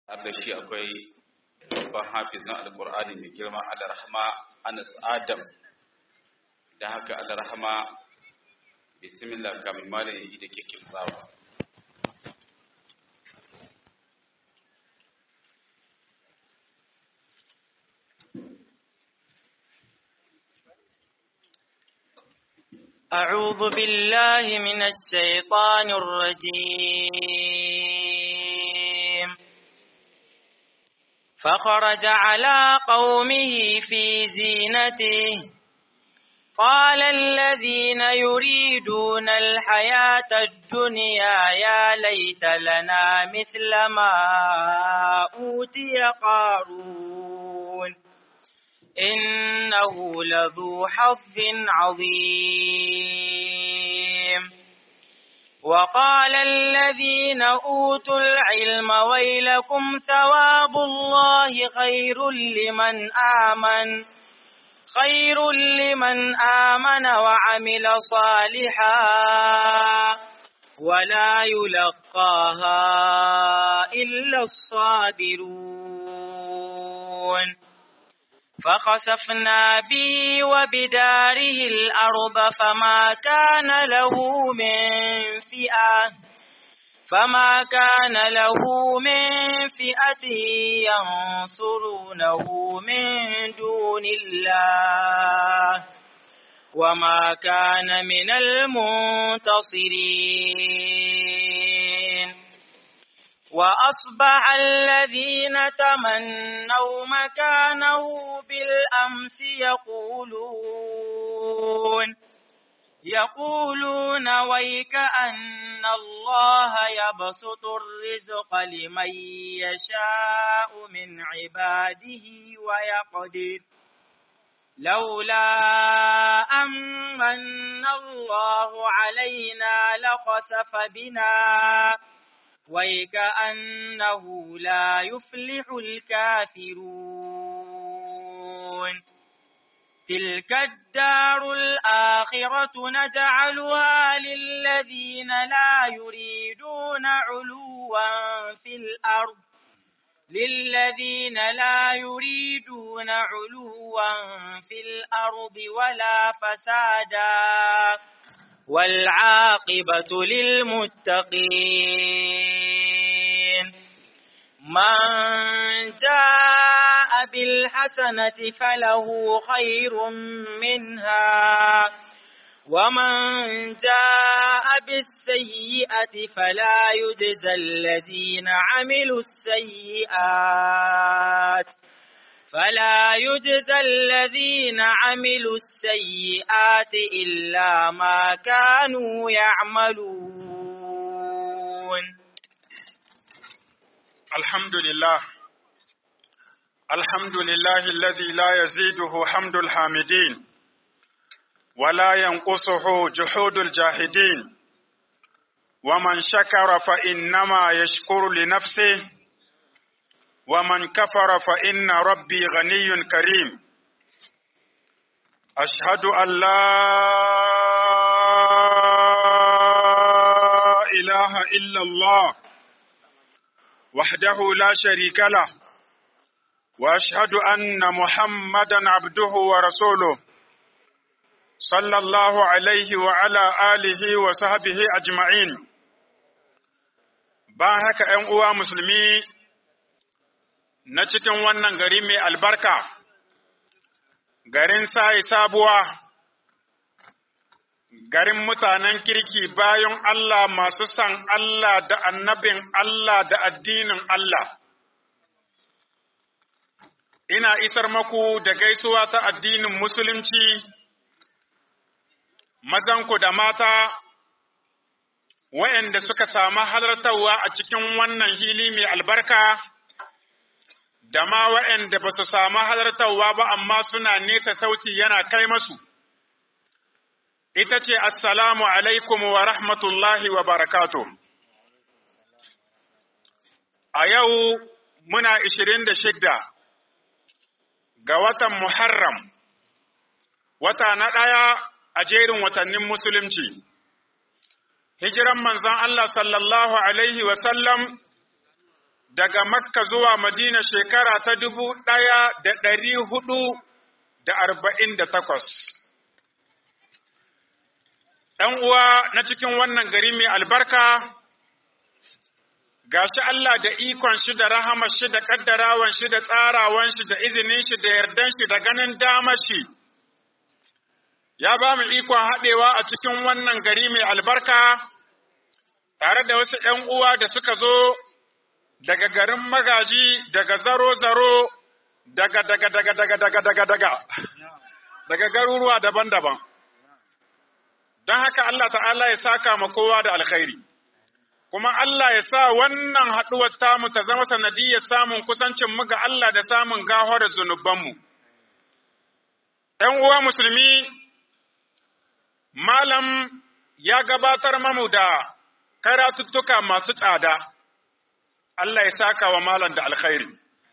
har da shi akwai babban hafizin alkur'ani mai girma alarhama anas adam da haka alarhama bismillah kamin malam yi da ke kimtsawa أعوذ بالله من الشيطان الرجيم فخرج على قومه في زينته قال الذين يريدون الحياة الدنيا يا ليت لنا مثل ما أوتي قارون إنه لذو حظ عظيم وقال الذين أوتوا العلم ويلكم ثواب الله خير لمن آمن خير لمن آمن وعمل صالحا ولا يلقاها إلا الصابرون فخسفنا به وبداره الأرض فما كان له من فئة فما كان له من فئة ينصرونه من دون الله وما كان من المنتصرين وأصبح الذين تمنوا مكانه بالأمس يقولون يقولون ويك أن الله يبسط الرزق لمن يشاء من عباده ويقدر لولا أمن الله علينا لخسف بنا ويكأنه لا يفلح الكافرون تلك الدار الآخرة نجعلها للذين لا يريدون علوا في الأرض للذين لا يريدون علوا في الأرض ولا فسادا والعاقبة للمتقين من جاء بالحسنة فله خير منها ومن جاء بالسيئة فلا يجزى الذين عملوا السيئات فلا يجزى الذين عملوا السيئات إلا ما كانوا يعملون الحمد لله الحمد لله الذي لا يزيده حمد الحامدين ولا ينقصه جحود الجاهدين ومن شكر فإنما يشكر لنفسه ومن كفر فإن ربي غني كريم أشهد أن لا إله إلا الله وحده لا شريك له وأشهد أن محمدا عبده ورسوله صلى الله عليه وعلى آله وصحبه أجمعين باهك أن مسلمي na cikin wannan gari mai albarka, garin sai sabuwa, garin mutanen kirki bayan Allah masu san Allah da annabin Allah da addinin Allah. Ina isar maku da gaisuwa ta addinin Musulunci, mazanku da mata, wa'yanda suka samu halartarwa a cikin wannan hili mai albarka. da ma waɗanda ba su samu halartarwa ba amma suna nesa sauti yana kai masu, ita ce Assalamu alaikum wa rahmatullahi wa barakatu. A yau muna ishirin da shidda ga watan Muharram, wata na ɗaya a jerin watannin Musulunci. Hijiran manzon Allah sallallahu Alaihi wasallam daga Makka zuwa Madina shekara ta dubu ɗaya da ɗari hudu da arba'in da takwas. ‘Yan uwa na cikin wannan gari mai albarka, gashi Allah da ikon shi da rahama shi da ƙaddarawan shi da tsarawan shi da izinin shi da yardan shi da ganin damar shi. Ya ba mu ikon haɗewa a cikin wannan gari mai albarka, tare da wasu ‘yan uwa da suka zo daga garin magaji daga zaro-zaro daga daga daga daga daga daga daga daga garuruwa daban-daban don haka Allah ta'ala ya saka ma kowa da alkhairi kuma Allah ya sa wannan haɗuwar tamu ta zama sanadiyyar samun kusancin mu ga Allah da samun gahar zunubanmu ‘yan uwa musulmi malam ya gabatar mamu da karatuttuka masu tsada Allah ya saka wa malam da alkhairi.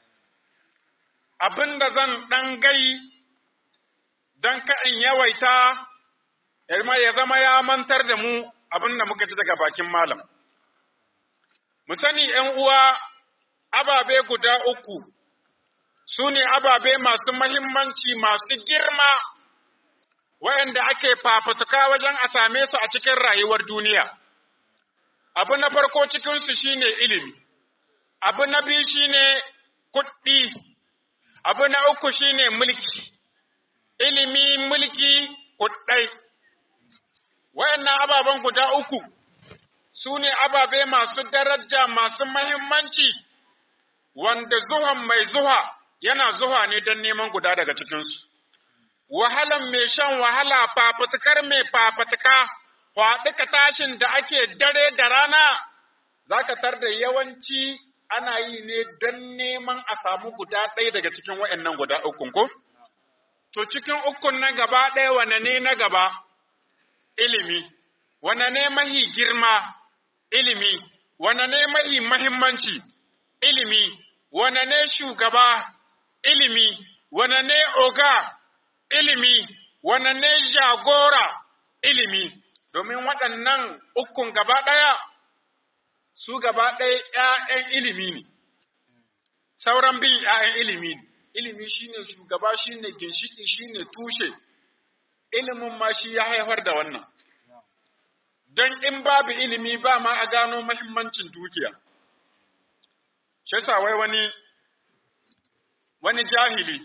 Abin da zan ɗan gai don ka'in yawaita, ya zama ya mantar da mu abin da muka ji daga bakin malam. Mu sani ’yan uwa ababe guda uku su ne ababe masu mahimmanci masu girma wayanda ake fafutuka wajen a same su a cikin rayuwar duniya. Abu na farko cikinsu shine ilimi. abu na biyu shine kuɗi, abu na uku shine mulki, ilimi, mulki, kuɗai. Wayannan ababen guda uku su ne ababe masu daraja masu mahimmanci wanda zuhan mai zuha yana zuha ne don neman guda daga cikinsu. Wahalan mai shan wahala fafutukar mai fafutuka, faɗuka tashin da ake dare da rana, za ka tar da yawanci ana yi ne don neman a samu guda ɗaya daga cikin waɗannan guda ukun ko? To cikin ukun na gaba ɗaya wane ne na gaba? Ilimi. Wane ne mahi girma? Ilimi. Wane ne mahi mahimmanci? Ilimi. Wane ne shugaba? Ilimi. Wane ne oga? Ilimi. Wane ne jagora? Ilimi. Domin waɗannan ukun gaba ɗaya su gaba ɗaya ‘ya'yan ilimi ne, sauran bin ‘ya'yan ilimi ne, ilimi shi ne shugaba shi ne ginshiki shi ne tushe, ilimin ma shi ya haifar da wannan. Don in babu ilimi ba ma a gano mahimmancin dukiya. Shi wai wani, wani jahili,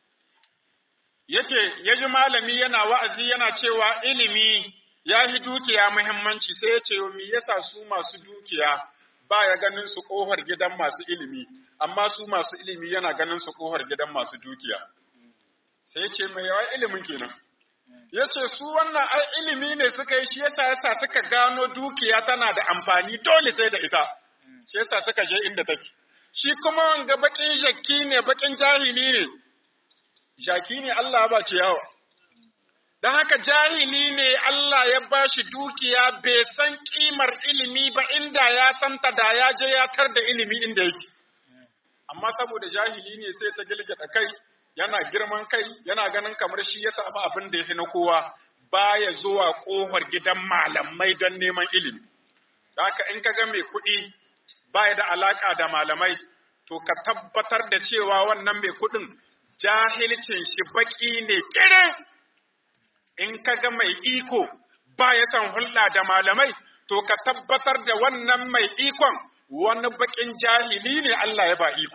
yake ya ji malami yana wa'azi yana cewa ilimi ya yi dukiya muhimmanci sai ya ce me yasa su masu dukiya ba ya ganin su kohar gidan masu ilimi amma su masu ilimi yana ganin su kohar gidan masu dukiya sai ya ce mai yawa ilimin kenan ya ce su wannan ai ilimi ne suka yi shi yasa yasa suka gano dukiya tana da amfani dole sai da ita shi yasa suka je inda take shi kuma wanga bakin jakki ne bakin jahili ne jaki ne Allah ba ciyawa Don haka jahili ne Allah ya ba shi dukiya bai san ƙimar ilimi ba inda ya santa da ya je ya tar da ilimi inda yake. Amma saboda jahili ne sai ta gilgita kai, yana girman kai, yana ganin kamar shi ya samu abin da ya fi na kowa, baya zuwa ƙofar gidan malamai don neman ilimi. Da haka in ka ga mai kuɗi baya da alaƙa da malamai, to ka tabbatar da cewa wannan mai kuɗin jahilcin shi baƙi ne ƙirin. in ka ga mai iko ba ya san hulɗa da malamai, to ka tabbatar da wannan mai ikon wani baƙin jahili ne Allah ya ba iko.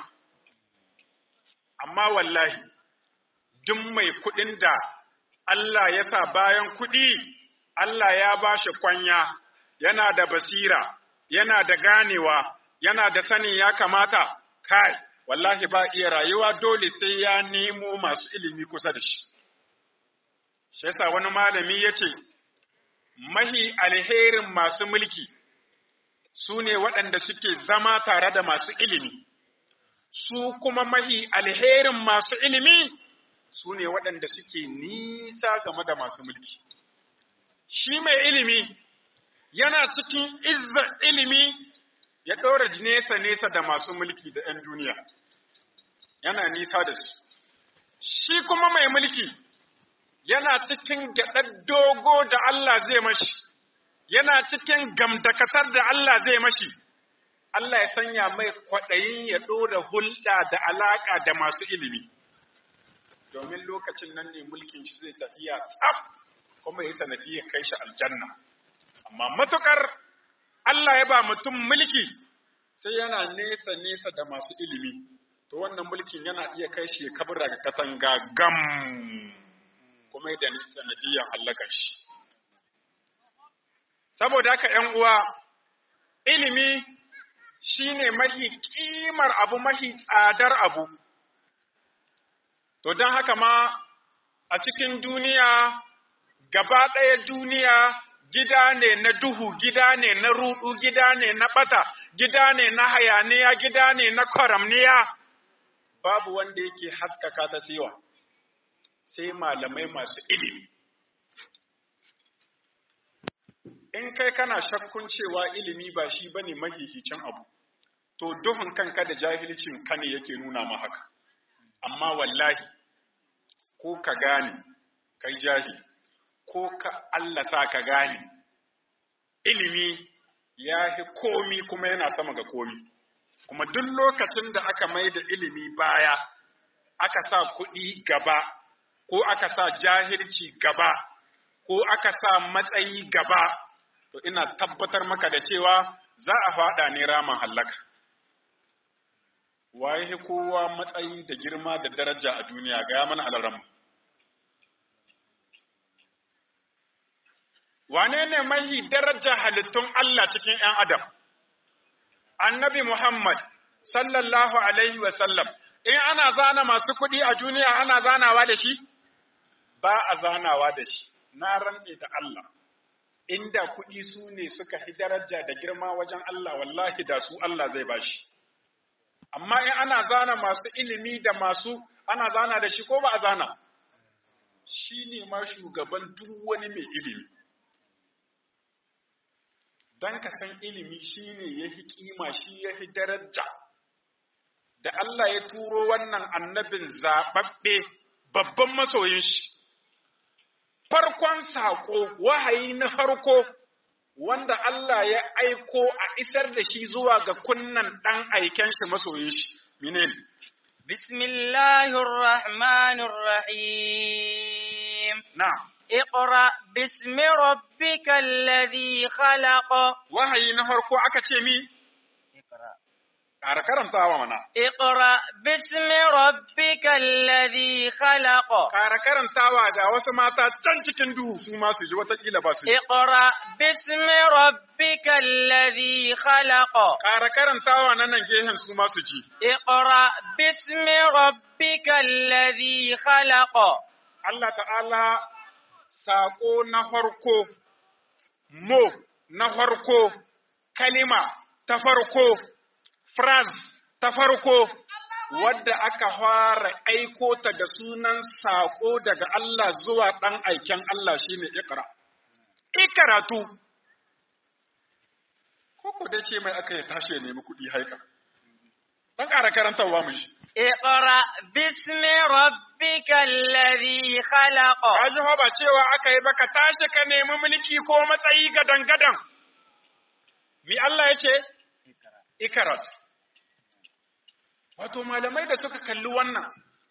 Amma wallahi, duk mai kuɗin da Allah ya sa bayan kuɗi, Allah ya ba shi kwanya, yana da basira, yana da ganewa, yana da sanin ya kamata, kai, wallahi ba iya rayuwa dole sai ya nemo masu ilimi kusa da shi. shi yasa wani malami ya ce, Mahi alherin masu mulki su ne waɗanda suke zama tare da masu ilimi, su kuma mahi alherin masu ilimi su ne waɗanda suke nisa game da masu mulki. Shi mai ilimi yana cikin izza ilimi ya ɗora nesa-nesa da masu mulki da ‘yan duniya, yana nisa da su. Shi kuma mai mulki yana cikin gyaɗar dogo da Allah zai mashi, yana cikin gamdakatar da Allah zai mashi, Allah ya sanya mai kwaɗayin ya ɗora hulɗa da alaƙa da masu ilimi domin lokacin nan ne mulkin shi zai tafiya tsaf kuma ya sanadi ya kai shi aljanna amma matukar Allah ya ba mutum mulki sai yana nesa nesa da masu ilimi to wannan mulkin yana iya kai shi ya kabura ga katanga gam kuma da sanadiyan hallakar shi saboda haka ‘yan uwa ilimi shine mahi kimar abu mahi tsadar abu to don haka ma a cikin duniya gaba ɗaya duniya gida ne na duhu gida ne na rudu gida ne na ɓata gida ne na hayaniya gida ne na kwaramniya babu wanda yake haskaka ta siwa sai malamai masu ilimi in kai kana shakkun cewa ilimi ba shi bane mahihicin abu to duhun kanka da jahilcin ka ne yake nuna ma haka amma wallahi ko ka gane kai jahili ko ka Allah sa ka gane ilimi ya fi komi kuma yana sama ga komi kuma duk lokacin da aka mai da ilimi baya aka sa kuɗi gaba ko aka sa jahilci gaba ko aka sa matsayi gaba to ina tabbatar maka da cewa za a faɗa ne ramin hallaka waye kowa matsayi da girma da daraja a duniya ga mana alarama wane ne mahi daraja halittun Allah cikin ‘yan Adam? Annabi Muhammad, sallallahu Alaihi wasallam, in ana zana masu kuɗi a duniya ana zanawa da shi? Ba a zanawa da shi, na rantse da Allah. Inda kuɗi su ne suka fi daraja da girma wajen Allah, wallahi da su Allah zai bashi. Amma in ana zana masu ilimi da masu ana zana da shi ko ba a zana? Shi ne ma shugaban duk wani mai ilimi. don ka san ilimi shi ne ya fi ƙima shi ya fi daraja. Da Allah ya turo wannan annabin zaɓaɓɓe babban masoyin shi. Farkon saƙo, wahayi na farko, wanda Allah ya aiko a isar da shi zuwa ga kunnan ɗan aiken shi masoyin shi. Minin. Bismillahirrahmanirrahim. Na'am. اقرأ باسم ربك الذي خلق Wahayi na farko aka ce mi, اقرأ ƙara karantawa mana. اقرأ باسم ربك الذي خلق Ƙara karantawa ga wasu mata can cikin duhu su ma su ji watakila ba su ji. اقرأ باسم ربك الذي خلق Ƙara karantawa na nan gehen su ma su ji. اقرأ باسم ربك الذي خلق Allah ta'ala saƙo na farko, mo na farko, kalima ta farko, phrase ta farko, wadda aka fara aiko ta da sunan saƙo daga Allah zuwa ɗan aiken Allah shine ikra. Ikaratu, ko dai ce mai aka yi tashi ya nemi kuɗi haika. Ɗan ƙara karantarwa mu shi. اقرأ باسم ربك الذي خلق Kaji fa ba cewa aka yi ba ka tashi ka nemi mulki ko matsayi gadan-gadan. Mi Allah ya ce? Ikarat. Wato malamai da suka kalli wannan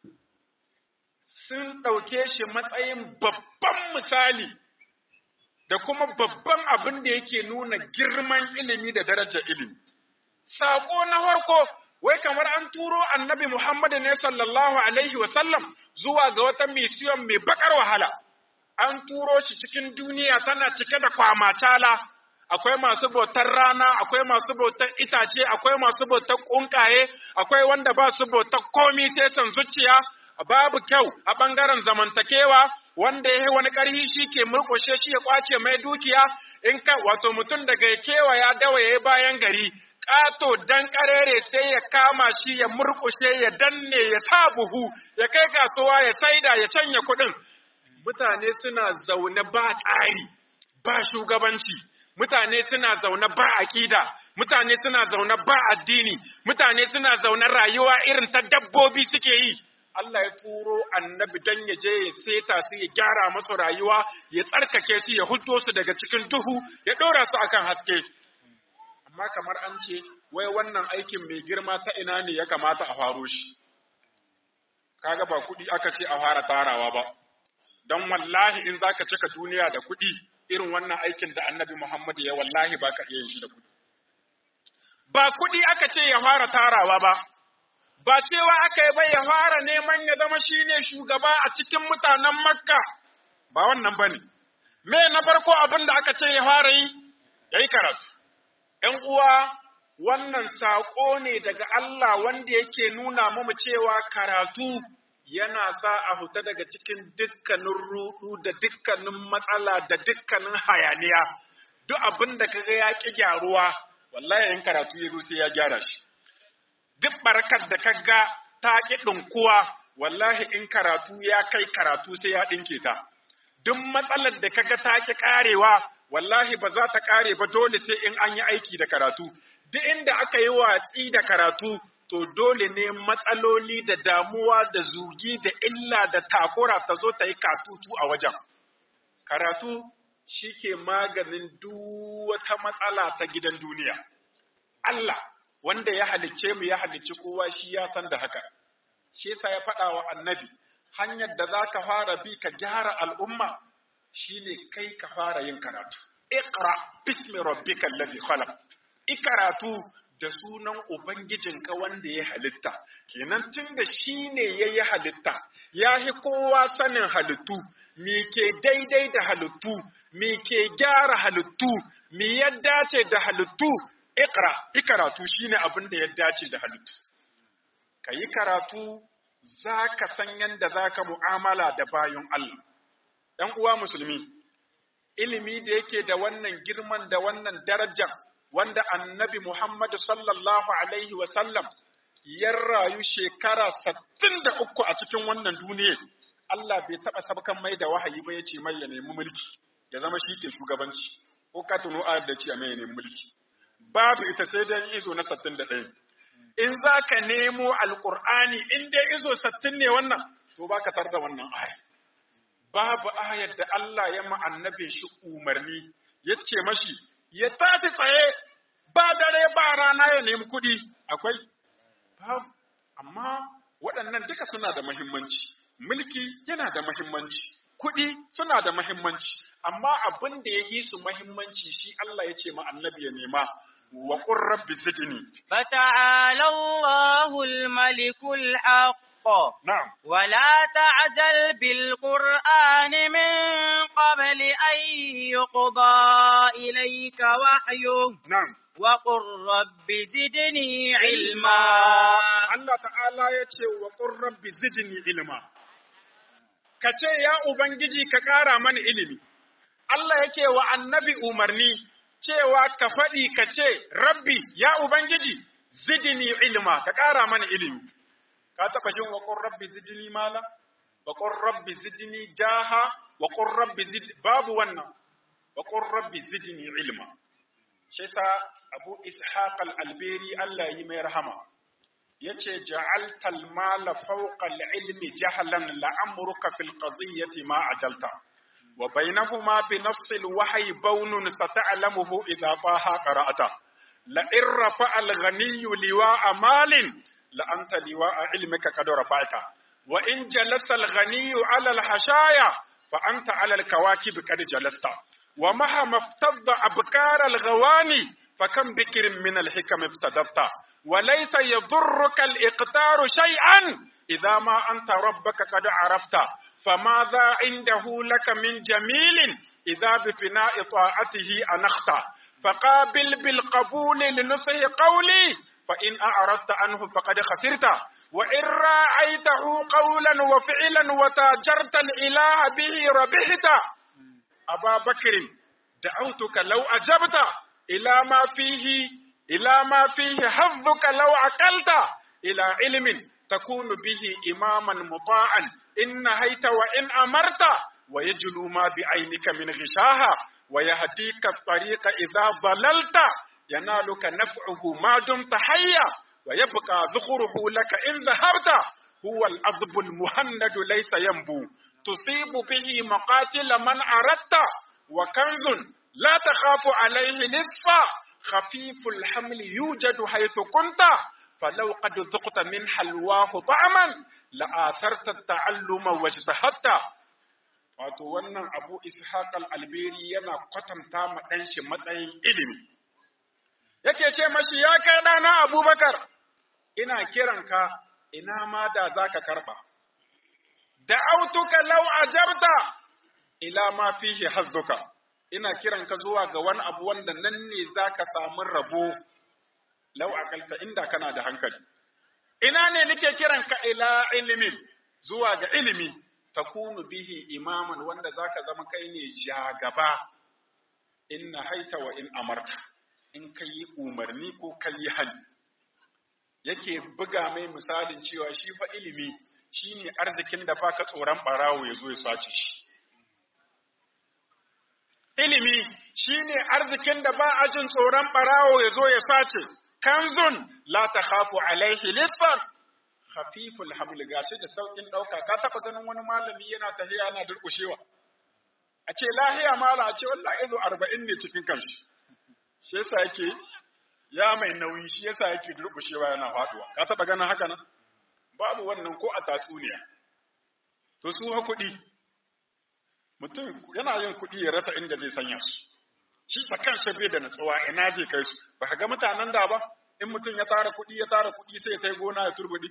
sun ɗauke shi matsayin babban misali da kuma babban abin da yake nuna girman ilimi da darajar ilimi. Saƙo na farko wai kamar an turo annabi Muhammadu ne sallallahu alaihi wa sallam zuwa ga wata misiyon mai bakar wahala. An turo shi cikin duniya tana cike da kwamatala, akwai masu bautar rana, akwai masu bautar itace, akwai masu bautar ƙunƙaye, akwai wanda ba su bautar komi sai san zuciya, babu kyau a ɓangaren zamantakewa, wanda ya yi wani ƙarhi shi ke murƙushe shi ya ƙwace mai dukiya, in ka wato mutum daga ya kewaya dawa ya yi bayan gari, ƙato dan ƙarere sai ya kama shi ya murƙushe ya danne ya sa buhu ya kai kasuwa ya saida ya canya kuɗin mutane suna zaune ba tsari ba shugabanci mutane suna zaune ba aƙida mutane suna zaune ba addini mutane suna zaune rayuwa irin ta dabbobi suke yi Allah ya turo annabi dan ya je ya seta su ya gyara masu rayuwa ya tsarkake su ya huddo su daga cikin duhu ya ɗora su akan haske amma kamar an ce wai wannan aikin mai girma ta ina ne ya kamata a faro shi kaga ba kuɗi aka ce a fara tarawa ba don wallahi in zaka cika duniya da kuɗi irin wannan aikin da annabi Muhammad ya wallahi baka iya yin shi da kuɗi ba kuɗi aka ce ya fara tarawa ba ba cewa aka yi bai ya fara neman ya zama shine shugaba a cikin mutanen Makka ba wannan bane me na farko abin da aka ce ya fara yi yayi karatu ‘yan uwa wannan saƙo ne daga Allah wanda yake nuna mu cewa karatu yana sa a huta daga cikin dukkanin rudu da dukkanin matsala da dukkanin hayaniya duk abin da kaga ya ƙi gyaruwa wallahi in karatu ya zo sai ya gyara shi duk barkar da kaga ta ƙi ɗinkuwa wallahi in karatu ya kai karatu sai ya ɗinke ta duk matsalar da kaga ta ƙi ƙarewa wallahi ba za ta ƙare ba dole sai in an yi aiki da karatu duk inda aka yi watsi da karatu to dole ne matsaloli da damuwa da zugi da illa da takura ta zo ta yi katutu a wajen karatu shi ke maganin duk wata matsala ta gidan duniya Allah wanda ya halicce mu ya halicci kowa shi ya san da haka shi yasa ya faɗa wa annabi hanyar da za ka fara bi ka gyara al'umma shine kai ka fara yin karatu. Iqra bismi rabbikal ladhi khalaq. Ikaratu da sunan ubangijinka wanda ya halitta. Kenan tunda shine yayi halitta, yahi kowa sanin halittu, me ke daidai da halittu, me ke gyara halittu, me ya dace da halittu. Iqra, ikaratu shine abin da ya dace da halittu. Kayi karatu za ka san yadda za ka mu'amala da bayan Allah. ‘yan uwa musulmi, ilimi da yake da wannan girman da wannan darajar wanda annabi Muhammadu sallallahu Alaihi wasallam ya rayu shekara sattin da uku a cikin wannan duniya, Allah bai taɓa sabkan mai da wahayi ba ya ce mai ya nemi mulki, ya zama shi ke shugabanci, ko ka tuno ayar da ce a mai ya nemi mulki. Babu ita sai dai izo na sattin da ɗaya. In za ka nemo Alƙur'ani, in dai izo sattin ne wannan, to ba ka tar da wannan ayar. babu ayar da Allah ya ma annabin shi umarni ya ce mashi ya tashi tsaye ba dare ba rana ya nemi kuɗi akwai babu amma waɗannan duka suna da muhimmanci mulki yana da muhimmanci kuɗi suna da muhimmanci amma abin da ya yi su muhimmanci shi Allah ya ce ma annabi ya nema wa qur rabbi zidni فتعالى الله الملك الحق na'am ولا تعجل بالقرآن من قبل أن يقضى إليك وحيه na'am وقل رب زدني علما Allah ta'ala ya ce wa qur rabbi zidni ilma ka ce ya ubangiji ka ƙara mana ilimi Allah yake wa annabi umarni cewa ka faɗi ka ce rabbi ya ubangiji zidni ilma ka ƙara mana ilimi ka taɓa jin wa qur rabbi zidni mala wa qur rabbi zidni jaha wa qur rabbi zid babu wannan wa qur rabbi zidni ilma shi yasa Abu Ishaq al-Alberi Allah yi mai rahama yace ja'alta al-mala fawqa al-ilmi jahlan la'amruka fil qadiyyati ma ajalta wa bainahuma bi nass al-wahyi bawnun sata'lamuhu idha taha qara'ata la in rafa'a al-ghaniyyu liwa'a malin la anta liwa'a ilmika qad rafa'ta wa in jalasa al-ghaniyyu 'ala al-hashaya fa anta 'ala al-kawakib qad jalasta wa mahama iftadda abkar al-ghawani فكم بكر من الحكم افتدبت وليس يضرك الإقتار شيئا إذا ما أنت ربك قد عرفت فماذا عنده لك من جميل إذا بفناء طاعته أنخت فقابل بالقبول لنصح قولي فإن أعرضت عنه فقد خسرت وإن راعيته قولا وفعلا وتاجرت الإله به ربحت أبا بكر دعوتك لو أجبت إلى ما فيه إلى ما فيه حظك لو عقلت إلى علم تكون به إماما مطاعا إن نهيت وإن أمرت ويجلو ما بعينك من غشاها ويهديك الطريق إذا ضللت ينالك نفعه ما دمت حيا ويبقى ذخره لك إن ذهبت هو الأضب المهند ليس ينبو تصيب به مقاتل من أردت وكنز لا تخاف عليه نصفا khafiful hamli yujadu haythu kunta falau qad dhuqta min halwahu ta'man la atharta ta'alluma wa shahatta wato wannan abu ishaq al-albiri yana kwatanta ma dan shi matsayin ilimi yake ce mashi ya kai dana abubakar ina kiranka ina ma da zaka karba da'autuka law ajabta ila ma fihi hazzuka ina kiranka zuwa ga wani abu wanda nan ne zaka samu rabo law akalta inda kana da hankali ina ne nake kiranka ila ilimin zuwa ga ilimi takunu bihi imaman wanda zaka zama kai ne jagaba inna haita wa in amarta in kai umarni ko kai hali yake buga mai misalin cewa shi fa ilimi shine arzikin da baka tsoron barawo ya zo ya sace shi ilimi shine arzikin da ba a jin tsoron barawo ya zo ya sace kanzun la takhafu alaihi lissan khafiful haml gashi da saukin dauka ka taba ganin wani malami yana tafiya yana durkushewa a ce lahiya mala a ce wallahi izo 40 ne cikin kanshi shi yasa yake ya mai nauyi shi yasa yake durkushewa yana faduwa ka taba ganin haka nan babu wannan ko a tatsuniya to su ha kuɗi mutum yana yin kuɗi ya rasa inda zai sanya su shi ta kansa bai da natsuwa ina zai kai su ba ka ga mutanen da ba in mutum ya tara kuɗi ya tara kuɗi sai ya kai gona ya turbuɗi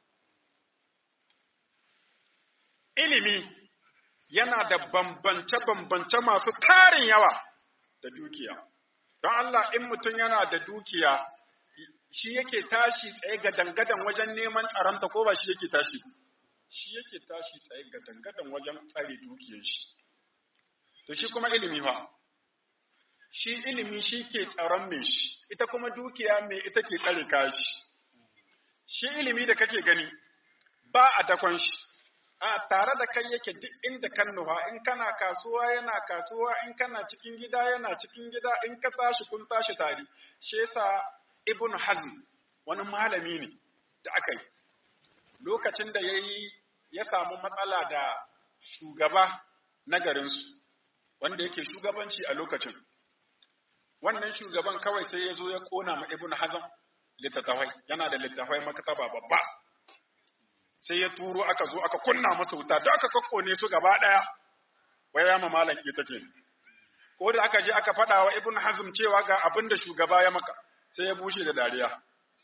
ilimi yana da bambance-bambance masu tarin yawa da dukiya don Allah in mutum yana da dukiya shi yake tashi tsaye ga dangadan wajen neman tsaronta ko ba shi yake tashi shi yake tashi tsaye ga dangadan wajen tsare dukiyar shi to shi kuma ilimi fa shi ilimi shi ke tsaron mai shi ita kuma dukiya mai ita ke tsare kashi shi ilimi da kake gani ba a dakon shi a tare da kai yake duk inda kan nufa in kana kasuwa yana kasuwa in kana cikin gida yana cikin gida in ka tashi kun tashi tare shi yasa ibn hazm wani malami ne da aka yi lokacin da yayi ya samu matsala da shugaba na garinsu wanda yake shugabanci a lokacin wannan shugaban kawai sai ya zo ya kona ma ibn hazm littattafai yana da littattafai maktaba babba sai ya turo aka zo aka kunna masa wuta da aka kakkone su gaba daya wai ya ma malam ke take ko da aka je aka faɗa wa ibn hazm cewa ga abin da shugaba ya maka sai ya bushe da dariya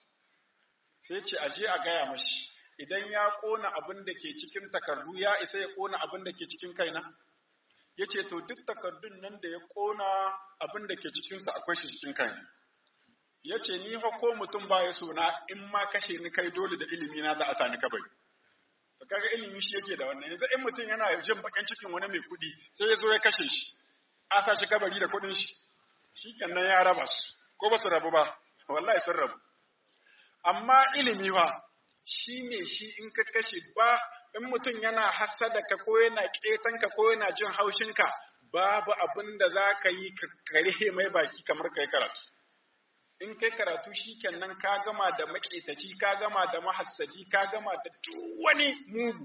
sai ce a je a gaya mashi idan ya kona abin da ke cikin takardu ya isa ya kona abin da ke cikin kaina ya ce to duk takardun nan da ya kona abin da ke cikinsu akwai shi cikin kaina ya ce ni fa ko mutum ba ya sona in ma kashe ni kai dole da ilimi na za a sani kabari to kaga ilimi shi yake da wannan yanzu in mutum yana jin bakin cikin wani mai kuɗi sai ya zo ya kashe shi a sa shi kabari da kuɗin shi shikenan ya raba su ko ba su rabu ba wallahi sun rabu amma ilimi fa shi ne shi in ka kashe ba in mutum yana hassada ka ko yana ƙetan ka ko yana jin haushin ka babu abin da za ka yi ka kare mai baki kamar kai karatu in kai karatu shi kenan ka gama da maƙetaci ka gama da mahassaji ka gama da duk wani mugu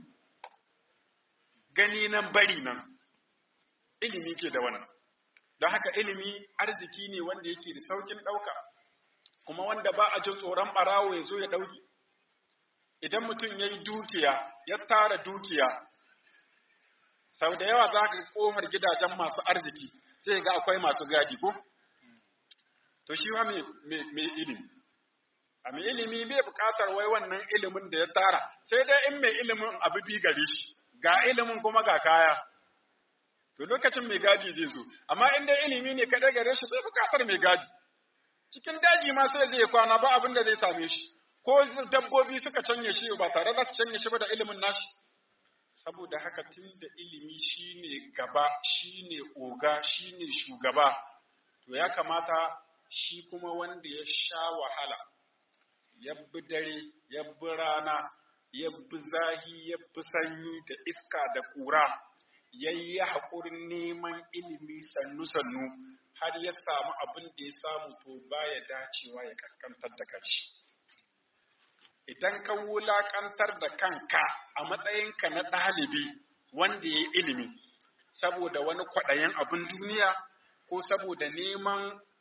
gani nan bari nan ilimi ke da wannan don haka ilimi arziki ne wanda yake da saukin ɗauka kuma wanda ba a jin tsoron ɓarawo ya zo ya ɗauki idan mutum ya yi dukiya ya tara dukiya sau da yawa za ka ƙofar gidajen masu arziki sai ga akwai masu gadi ko to shi ma mai ilimi a mai ilimi bai buƙatar wai wannan ilimin da ya tara sai dai in mai ilimin abu bi gare shi ga ilimin kuma ga kaya to lokacin mai gadi zai zo amma in dai ilimi ne kaɗai gare shi bai buƙatar mai gadi cikin daji ma sai zai kwana ba abin da zai same shi ko dabbobi suka canye shi ba tare da su canye shi ba da ilimin nashi saboda haka tun da ilimi shine gaba shine oga shine shugaba to ya kamata shi kuma wanda ya sha wahala ya bi dare ya bi rana ya bi zahi ya bi sanyi da iska da ƙura ya yi haƙurin neman ilimi sannu-sannu har ya samu abin da ya samu to baya dacewa ya kaskantar da kanshi. Idan ka wulaƙantar da kanka a matsayinka na ɗalibi wanda ya yi ilimi, saboda wani kwaɗayen abin duniya ko saboda neman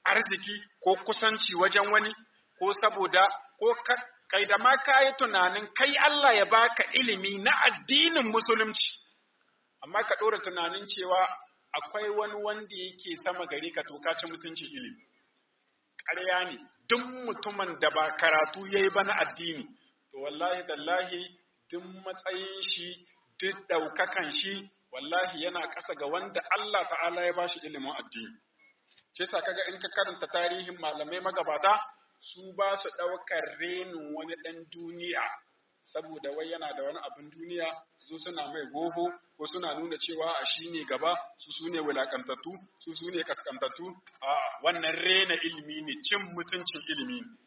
arziki ko kusanci wajen wani ko saboda ko kai da ma ka yi tunanin kai Allah ya baka ilimi na addinin musulunci amma ka ɗora tunanin cewa akwai wani wanda yake sama gari ka to ka ci mutuncin ilimi ƙarya ne duk mutumin da ba karatu ya yi ba na addini to wallahi tallahi duk matsayin shi duk ɗaukakan shi wallahi yana ƙasa ga wanda Allah ta'ala ya bashi ilimin addini shi sa kaga in ka karanta tarihin malamai magabata su ba su ɗaukar renin wani ɗan duniya saboda wai yana da wani abin duniya su suna mai goho ko suna nuna cewa a shi ne gaba su su ne wulakantattu su su ne kaskantattu a wannan rena ilimi ne cin mutuncin ilimi ne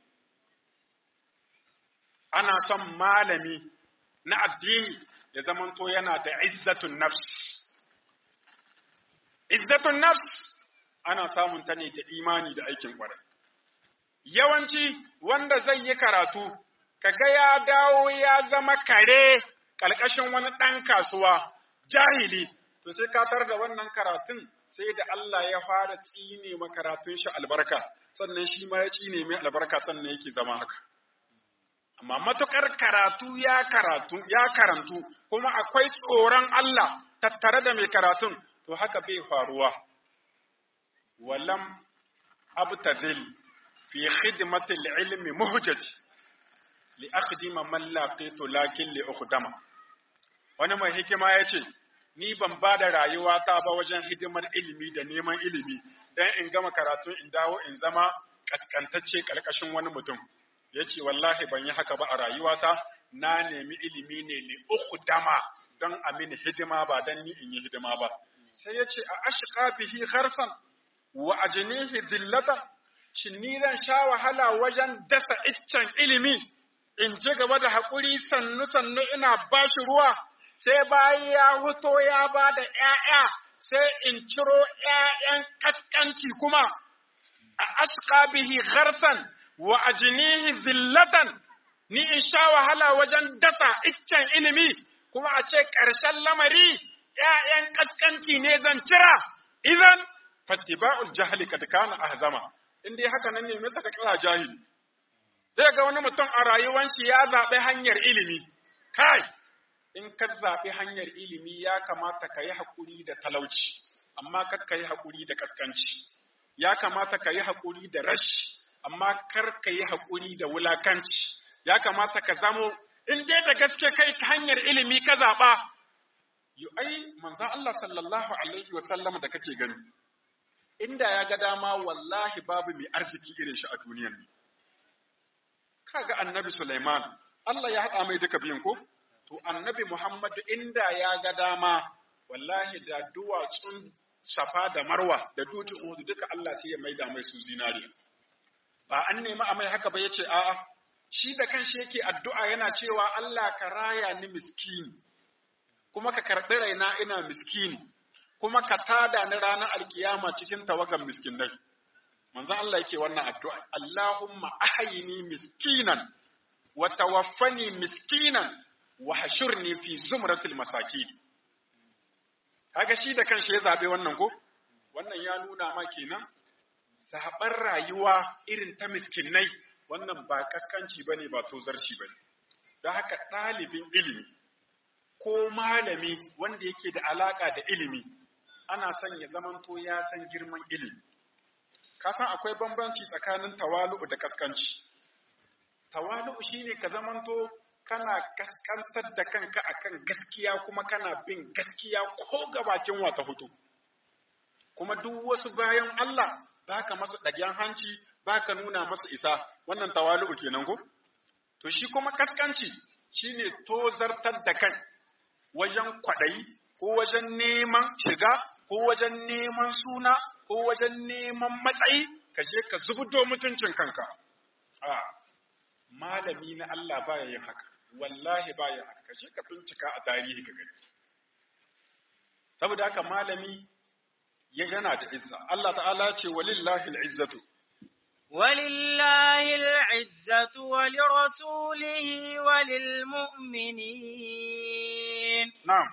ana son malami na addini ya zamanto yana da izzatun nafs izzatun nafs ana samun ta ne da imani da aikin kwarai yawanci wanda zai yi karatu kaga ya dawo ya zama kare ƙalƙashin wani ɗan kasuwa jahili to sai ka tar da wannan karatun sai da Allah ya fara tsine ma karatun shi albarka sannan shi ma ya tsine mai albarka sannan yake zama haka amma matukar karatu ya karatu ya karantu kuma akwai tsoron Allah tattare da mai karatun to haka bai faruwa walam abtadil fi khidmati al-ilmi muhjaj li aqdima man laqitu lakin li ukhdama wani mai hikima yace ni ban ba da rayuwata ba wajen hidimar ilimi da neman ilimi dan in gama karatu in dawo in zama kaskantacce karkashin wani mutum yace wallahi ban yi haka ba a rayuwata na nemi ilimi ne li ukhdama don a mini hidima ba dan ni in yi hidima ba sai yace a ashqa bihi gharsan wa ajnihi dhillatan shin ni zan sha wahala wajen dasa iccen ilimi in ji gaba da haƙuri sannu sannu ina ba shi ruwa sai bayan ya huto ya ba da ‘ya'ya sai in ciro ‘ya'yan ƙasƙanci kuma a ashqa bihi gharsan wa ajnihi zillatan ni in sha wahala wajen dasa iccen ilimi kuma a ce ƙarshen lamari ‘ya'yan ƙasƙanci ne zan cira idan fattiba'ul jahli kad kana ahzama in dai haka nan ne me saka kira jahili zai ga wani mutum a rayuwar shi ya zaɓi hanyar ilimi kai in ka zaɓi hanyar ilimi ya kamata ka yi haƙuri da talauci amma kar ka yi haƙuri da ƙasƙanci ya kamata ka yi haƙuri da rashi amma kar ka yi haƙuri da wulakanci ya kamata ka zamo in dai da gaske kai ta hanyar ilimi ka zaɓa yu ai manzon Allah sallallahu alaihi wa sallam da kake gani inda ya ga dama wallahi babu mai arziki irin shi a duniyar nan kaga annabi Sulaiman Allah ya haɗa mai duka biyun ko to annabi Muhammadu inda ya ga dama wallahi da duwatsun safa da marwa da dutsen Uhud duka Allah sai ya maida mai su zinariya ba an nemi a mai haka ba yace a'a shi da kanshi yake addu'a yana cewa Allah ka raya ni miskini kuma ka karɓi raina ina miskini kuma ka tada ni ranar alkiyama cikin tawagan miskinai manzo Allah yake wannan addu'a Allahumma ahyini miskinan wa tawaffani miskinan wa hashurni fi zumratil masakin kaga shi da kanshi ya zabe wannan ko wannan ya nuna ma kenan zaɓar rayuwa irin ta miskinai wannan ba kaskanci bane ba tozarci bane don haka ɗalibin ilimi ko malami wanda yake da alaka da ilimi ana son ya zamanto ya san girman ilimi ka san akwai bambanci tsakanin tawalu'u da kaskanci tawalu'u shine ka zamanto kana kaskantar da kanka akan gaskiya kuma kana bin gaskiya ko gabakin wata hutu kuma duk wasu bayan Allah baka masu ɗagen hanci baka nuna masu isa wannan tawalu'u kenan ko to shi kuma kaskanci shine tozartar da kai wajen kwaɗayi ko wajen neman shiga ko wajen neman suna ko wajen neman matsayi ka je ka zubdo mutuncin kanka a malami na Allah baya yin haka wallahi baya haka ka je ka bincika a tarihi ka gani saboda haka malami ya yana da izza Allah ta'ala ce walillahi al'izzatu ولله العزة ولرسوله وللمؤمنين na'am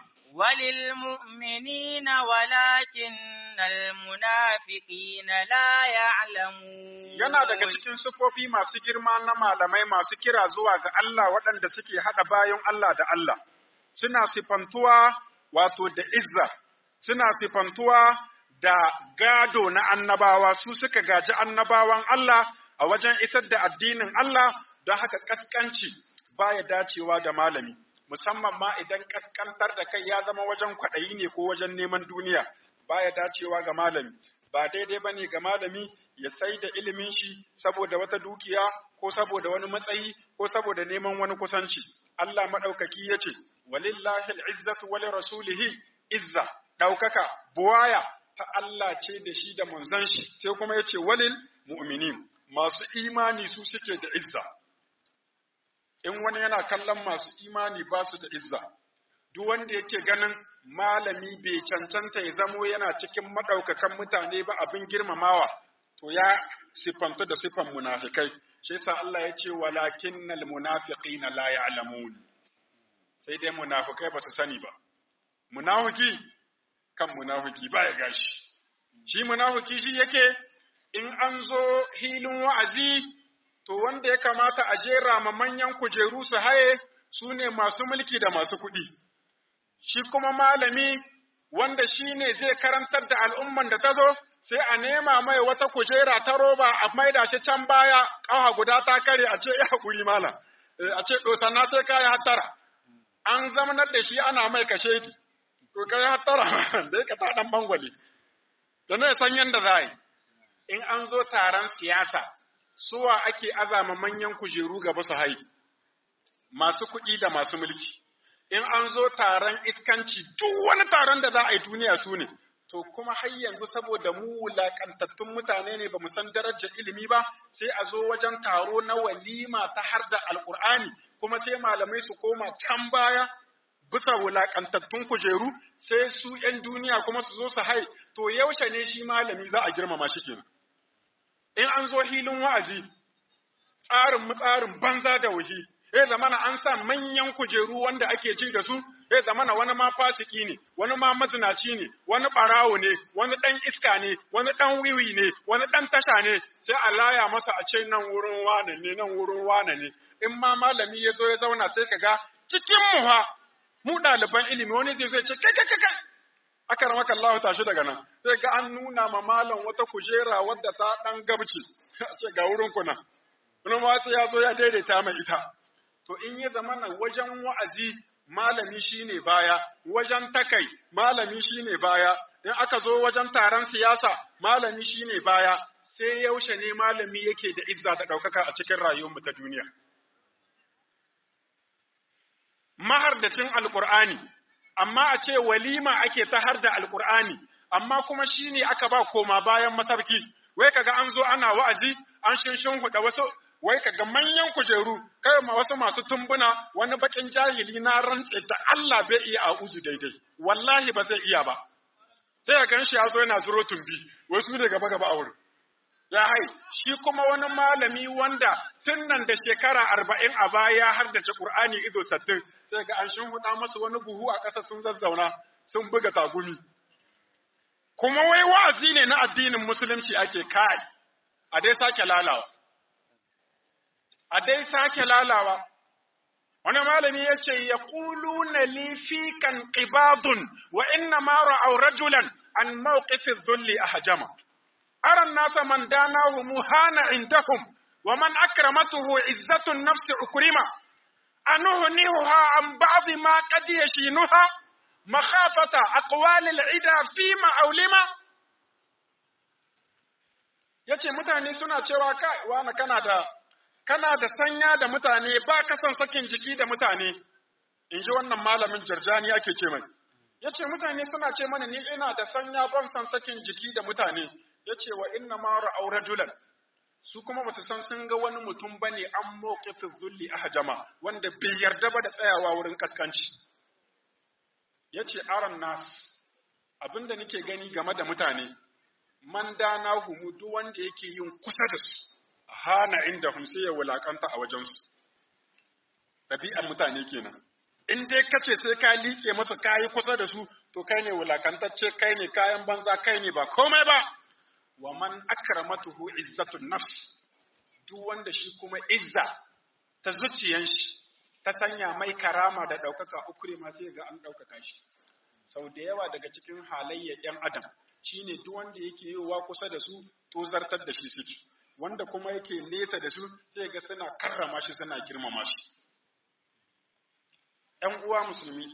وللمؤمنين ولكن المنافقين لا يعلمون yana daga cikin sufofi masu girma na malamai masu kira zuwa ga Allah waɗanda suke haɗa bayan Allah da Allah suna sifantuwa wato da izza suna sifantuwa da gado na annabawa su suka gaji annabawan Allah a wajen isar da addinin Allah don haka kaskanci baya dacewa da malami musamman ma idan kaskantar da kai ya zama wajen kwaɗayi ne ko wajen neman duniya baya dacewa ga malami ba daidai bane ga malami ya sai da ilimin shi saboda wata dukiya ko saboda wani matsayi ko saboda neman wani kusanci Allah madaukaki yace walillahi al'izzatu wa rasulihi izza daukaka buwaya ta Allah ce da shi da manzon shi sai kuma yace walil mu'minin masu imani su suke da izza in wani yana kallon masu imani ba su da izza duk wanda yake ganin malami bai cancanta ya zamo yana cikin madaukakan mutane ba abin girmamawa to ya siffanta da siffan munafikai shi yasa Allah ya ce walakinnal munafiqina la ya'lamun sai dai munafikai ba su sani ba munafiki kan munafiki ba ya gashi shi munafiki shi yake in an zo hilin wa'azi to wanda ya kamata a jera ma manyan kujeru su haye su ne masu mulki da masu kuɗi shi kuma malami wanda shi ne zai karantar da al'umman da ta zo sai a nema mai wata kujera ta roba a maida shi can baya ƙawa guda ta kare a ce ya haƙuri malam a ce ɗosanna sai ka yi hattara an zamanar da shi ana mai kashe ki to ka yi hattara da ka ta ɗan bangwale da na san yadda za yi in an zo taron siyasa suwa ake azama manyan kujeru gaba su hai masu kuɗi da masu mulki in an zo taron iskanci duk wani taron da za a yi duniya su ne to kuma har yanzu saboda mu wulaƙantattun mutane ne ba mu san darajar ilimi ba sai a zo wajen taro na walima ta har da alƙur'ani kuma sai malamai su koma can baya bisa wulaƙantattun kujeru sai su ‘yan duniya kuma su zo su hai to yaushe ne shi malami za a girmama shi kenan in an zo hilin wa'azi tsarin tsarin banza da wuhi ya zamana an sa manyan kujeru wanda ake ji da su ya zamana wani ma fasiki ne wani ma mazinaci ne wani barawo ne wani dan iska ne wani dan wiwi ne wani dan tasha ne sai a laya masa a ce nan wurin wane ne nan wurin wane ne in ma malami ya zo ya zauna sai ka ga cikin mu ha mu ɗaliban ilimi wani zai zo ya ce kai kai kai aka ramaka Allah tashi daga nan sai ga an nuna ma malam wata kujera wadda ta dan gabci a ce ga wurin kuna wani ma sai ya zo ya daidaita mai ita to in ya zama na wajen wa'azi malami shine baya wajen takai malami shine baya in aka zo wajen taron siyasa malami shine baya sai yaushe ne malami yake da izza da ɗaukaka a cikin rayuwarmu ta duniya mahardacin alkur'ani amma a ce walima ake ta har da alkur'ani amma kuma shine aka ba koma bayan masarki wai kaga an zo ana wa'azi an shinshin huda wasu wai kaga manyan kujeru kai ma wasu masu tumbuna wani bakin jahili na rantse da Allah bai iya a'uzu daidai wallahi ba zai iya ba sai ga shi ya zo yana zuro tumbi wasu ne gaba gaba a wurin ya hai shi kuma wani malami wanda tun nan da shekara arba'in a baya har da Qur'ani ido sattin sai ga an huda masu wani buhu a ƙasa sun zazzauna sun buga tagumi kuma wai wa'azi ne na addinin musulunci ake kai a dai sake lalawa a dai sake lalawa wani malami ya ce ya ƙulu na lifikan ƙibadun wa inna ma ra'au rajulan an mawqifin zulli a hajama أرى الناس من داناه مهان عندهم ومن أكرمته عزة النفس أكرمة أنهنيها عن بعض ما قد يشينها مخافة أقوال العدا فيما أولما yace mutane suna cewa kai wani kana da kana da sanya da mutane ba ka son sakin jiki da mutane in ji wannan malamin jarjani ake ce mai yace mutane suna ce mana ni ina da sanya ban son sakin jiki da mutane ya ce wa inna ma ra'au rajulan su kuma ba su san sun ga wani mutum ba ne an mawqifin zulli a hajama wanda bai yarda ba da tsayawa wurin kaskanci ya ce aron nas abinda nake gani game da mutane man dana humu duk wanda yake yin kusa da su hana inda hum sai ya wulakanta a wajensu ɗabi'ar mutane kenan in dai kace sai ka liƙe masu kayi kusa da su to kai ne wulakantacce kai ne kayan banza kai ne ba komai ba wa man akramatuhu izzatun nafs duk wanda shi kuma izza ta zuciyan shi ta sanya mai karama da ɗaukaka ukure ma sai ga an ɗaukaka shi sau da yawa daga cikin halayyar ‘yan adam shine duk wanda yake yiwuwa kusa da su to zartar da shi suke wanda kuma yake nesa da su sai ga suna karrama shi suna girmama shi ‘yan uwa musulmi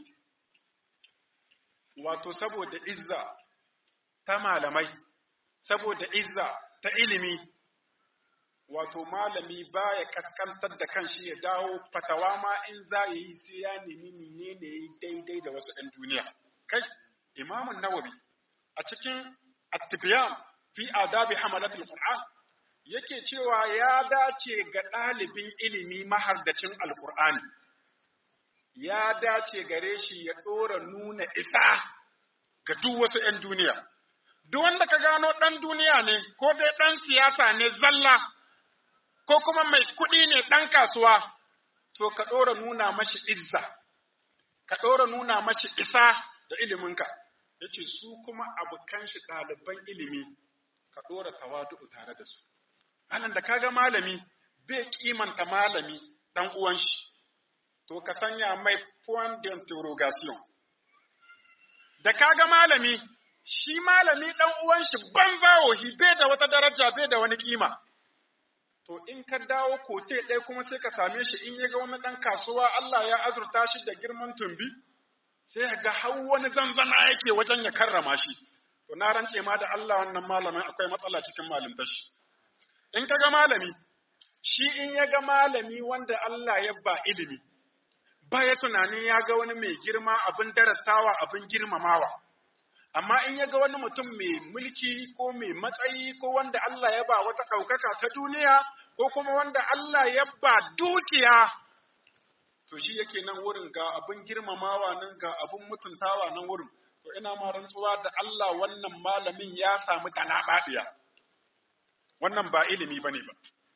wato saboda izza ta malamai saboda izza ta ilimi wato malami baya kaskantar da kanshi ya dawo fatawa ma in za ya yi sai ya nemi menene ya yi daidai da wasu ɗan duniya kai imamun nawawi a cikin attibiyan fi adabi hamalatul qur'an yake cewa ya dace ga ɗalibin ilimi mahardacin alqur'ani ya dace gare shi ya ɗora nuna isa ga duk wasu ‘yan duniya duk wanda ka gano ɗan duniya ne ko dai ɗan siyasa ne zalla ko kuma mai kuɗi ne ɗan kasuwa to ka ɗora nuna mashi izza ka ɗora nuna mashi isa da iliminka ya ce su kuma abokan shi ɗaliban ilimi ka ɗora tawadu tare da su anan da kaga malami bai kimanta malami ɗan uwan shi to ka sanya mai point d'interrogation da kaga malami shi malami ɗan uwan shi banza wahi bai da wata daraja bai da wani kima to in ka dawo kote ɗaya kuma sai ka same shi in ya ga wani ɗan kasuwa Allah ya azurta shi da girman tumbi sai ga har wani zanzana yake wajen ya karrama shi to na rance ma da Allah wannan malamin akwai matsala cikin malintar shi in ka ga malami shi in ya ga malami wanda Allah ya ba ilimi ba ya tunanin ya ga wani mai girma abin darasawa abin girmamawa amma in ya ga wani mutum mai mulki ko mai matsayi ko wanda Allah ya ba wata ɗaukaka ta duniya ko kuma wanda Allah ya ba dukiya to shi yake nan wurin ga abin girmamawa nan ga abin mutuntawa nan wurin to ina ma rantsuwa da Allah wannan malamin ya samu talaɓaɗiya wannan ba ilimi bane ba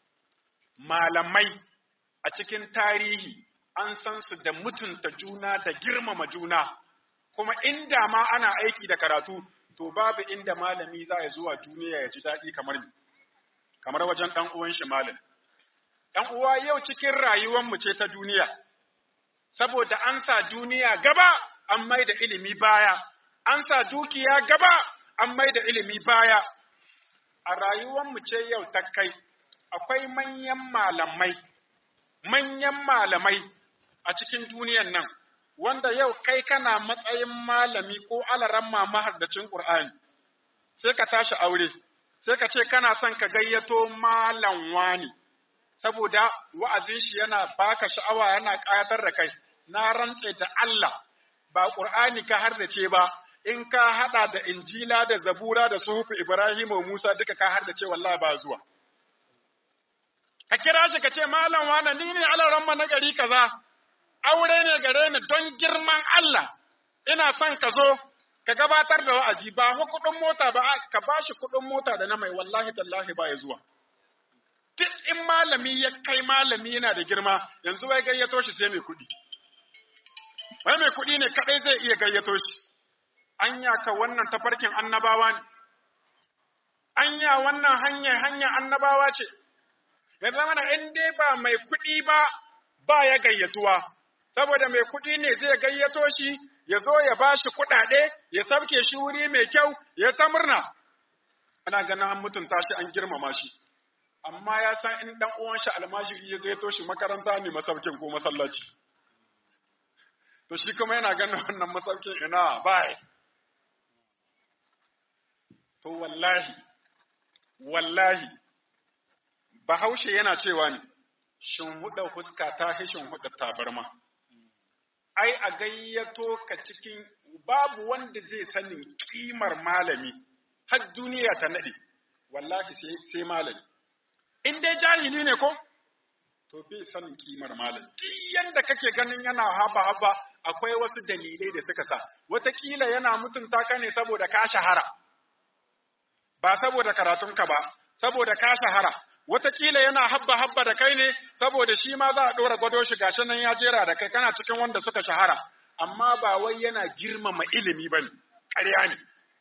malamai a cikin tarihi an san su da mutunta juna da girmama juna kuma inda ma ana aiki da karatu to babu inda malami za ya zuwa duniya ya ji daɗi kamar ni kamar wajen ɗan uwan shi malam ɗan uwa yau cikin rayuwar mu ce ta duniya saboda an sa duniya gaba an mai da ilimi baya an sa dukiya gaba an mai da ilimi baya a rayuwar mu ce yau ta kai akwai manyan malamai manyan malamai a cikin duniyan nan wanda yau kai kana matsayin malami ko alaramma mahardacin Qur'ani sai ka tashi aure sai ka ce kana son ka gayyato malam wani saboda wa'azin shi yana baka sha'awa yana ƙayatar da kai na rantse da Allah ba Qur'ani ka hardace ba in ka hada da Injila da Zabura da Suhufu Ibrahim wa Musa duka ka hardace wallahi ba zuwa ka kira shi ka ce malam wani ni ne alaramma na gari kaza aure ne gare ni don girman Allah, ina son ka zo ka gabatar da wa'azi ba ku kuɗin mota ba, ka ba shi kuɗin mota da na mai wallahi tallahi ba ya zuwa. Duk in malami ya kai malami yana da girma, yanzu wai gayyato shi sai mai kuɗi. Wai mai kuɗi ne kaɗai zai iya gayyato shi. Anya ka wannan tafarkin annabawa ne. Anya wannan hanyar hanyar annabawa ce. Ya zama in dai ba mai kuɗi ba, ba ya gayyatuwa. saboda mai kuɗi ne zai gayyato shi ya zo ya ba shi kuɗaɗe ya sabke shi wuri mai kyau ya ta murna ana ganin an mutunta shi an girmama shi amma ya san in dan uwan shi almajiri ya gayyato shi makaranta ne masaukin ko masallaci to shi kuma yana ganin wannan masaukin ina bai to wallahi wallahi bahaushe yana cewa ne shin huɗa fuska ta hishin huɗa tabarma ai a gayyato ka cikin babu wanda zai sanin kimar malami har duniya ta nade wallahi sai sai malami in dai jahili ne ko to bai sanin kimar malami duk yanda kake ganin yana haba haba akwai wasu dalilai da suka sa wataƙila yana mutunta ka ne saboda ka shahara ba saboda karatunka ba saboda ka shahara Wataƙila yana habba habba da kai ne saboda shi ma za a ɗora gwado shi gashi nan ya jera da kai kana cikin wanda suka shahara, amma ba wai yana girmama ilimi ba ne, ƙarya ne.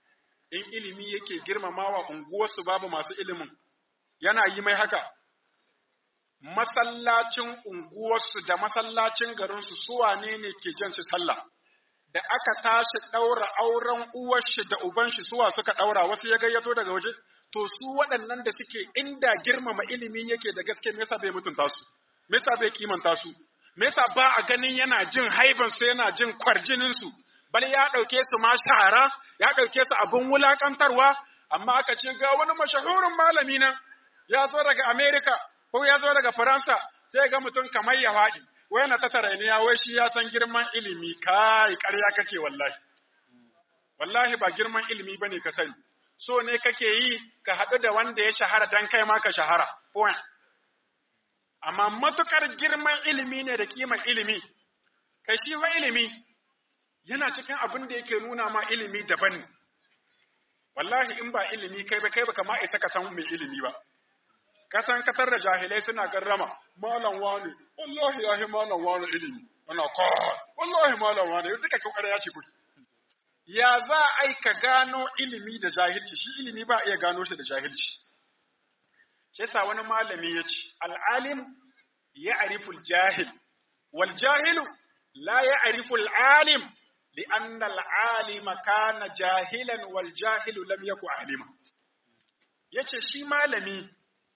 in ilimi yake girmamawa unguwarsu babu masu ilimin yana yi mai haka masallacin unguwarsu da masallacin garinsu su wane ne ke jan shi sallah da aka tashi ɗaura auren uwarshi da ubanshi suwa suka ɗaura wasu ya gayyato daga waje to su waɗannan da suke inda girmama ilimi yake da gaske me yasa bai mutunta su me yasa bai kimanta su me yasa ba a ganin yana jin haiban su yana jin kwarjinin su bal ya ɗauke su ma shahara ya ɗauke su abin wulakantarwa amma aka ce ga wani mashahurin malami nan ya zo daga America ko ya zo daga Faransa sai ga mutum kamar ya faɗi wai na ta tarainiya wai shi ya san girman ilimi kai ƙarya kake wallahi wallahi ba girman ilimi bane ka sani so ne kake yi ka haɗu da wanda ya shahara dan kai ma ka shahara point amma matukar girman ilimi ne da kiman ilimi kai shi fa ilimi yana cikin abin da yake nuna ma ilimi daban ne wallahi in ba ilimi kai ba kai ba kama isa ka san mai ilimi ba kasan katar da jahilai suna garrama malam wani wallahi ya yi malam wani ilimi ana kawai wallahi malam wani duka kyau ya ce kudi ya za a ka gano ilimi da jahilci shi ilimi ba iya gano shi da jahilci shi yasa wani malami ya ce al'alim ya ariful jahil wal jahilu la ya ariful alim لأن العالم كان جاهلا والجاهل لم يكن عالما yace shi malami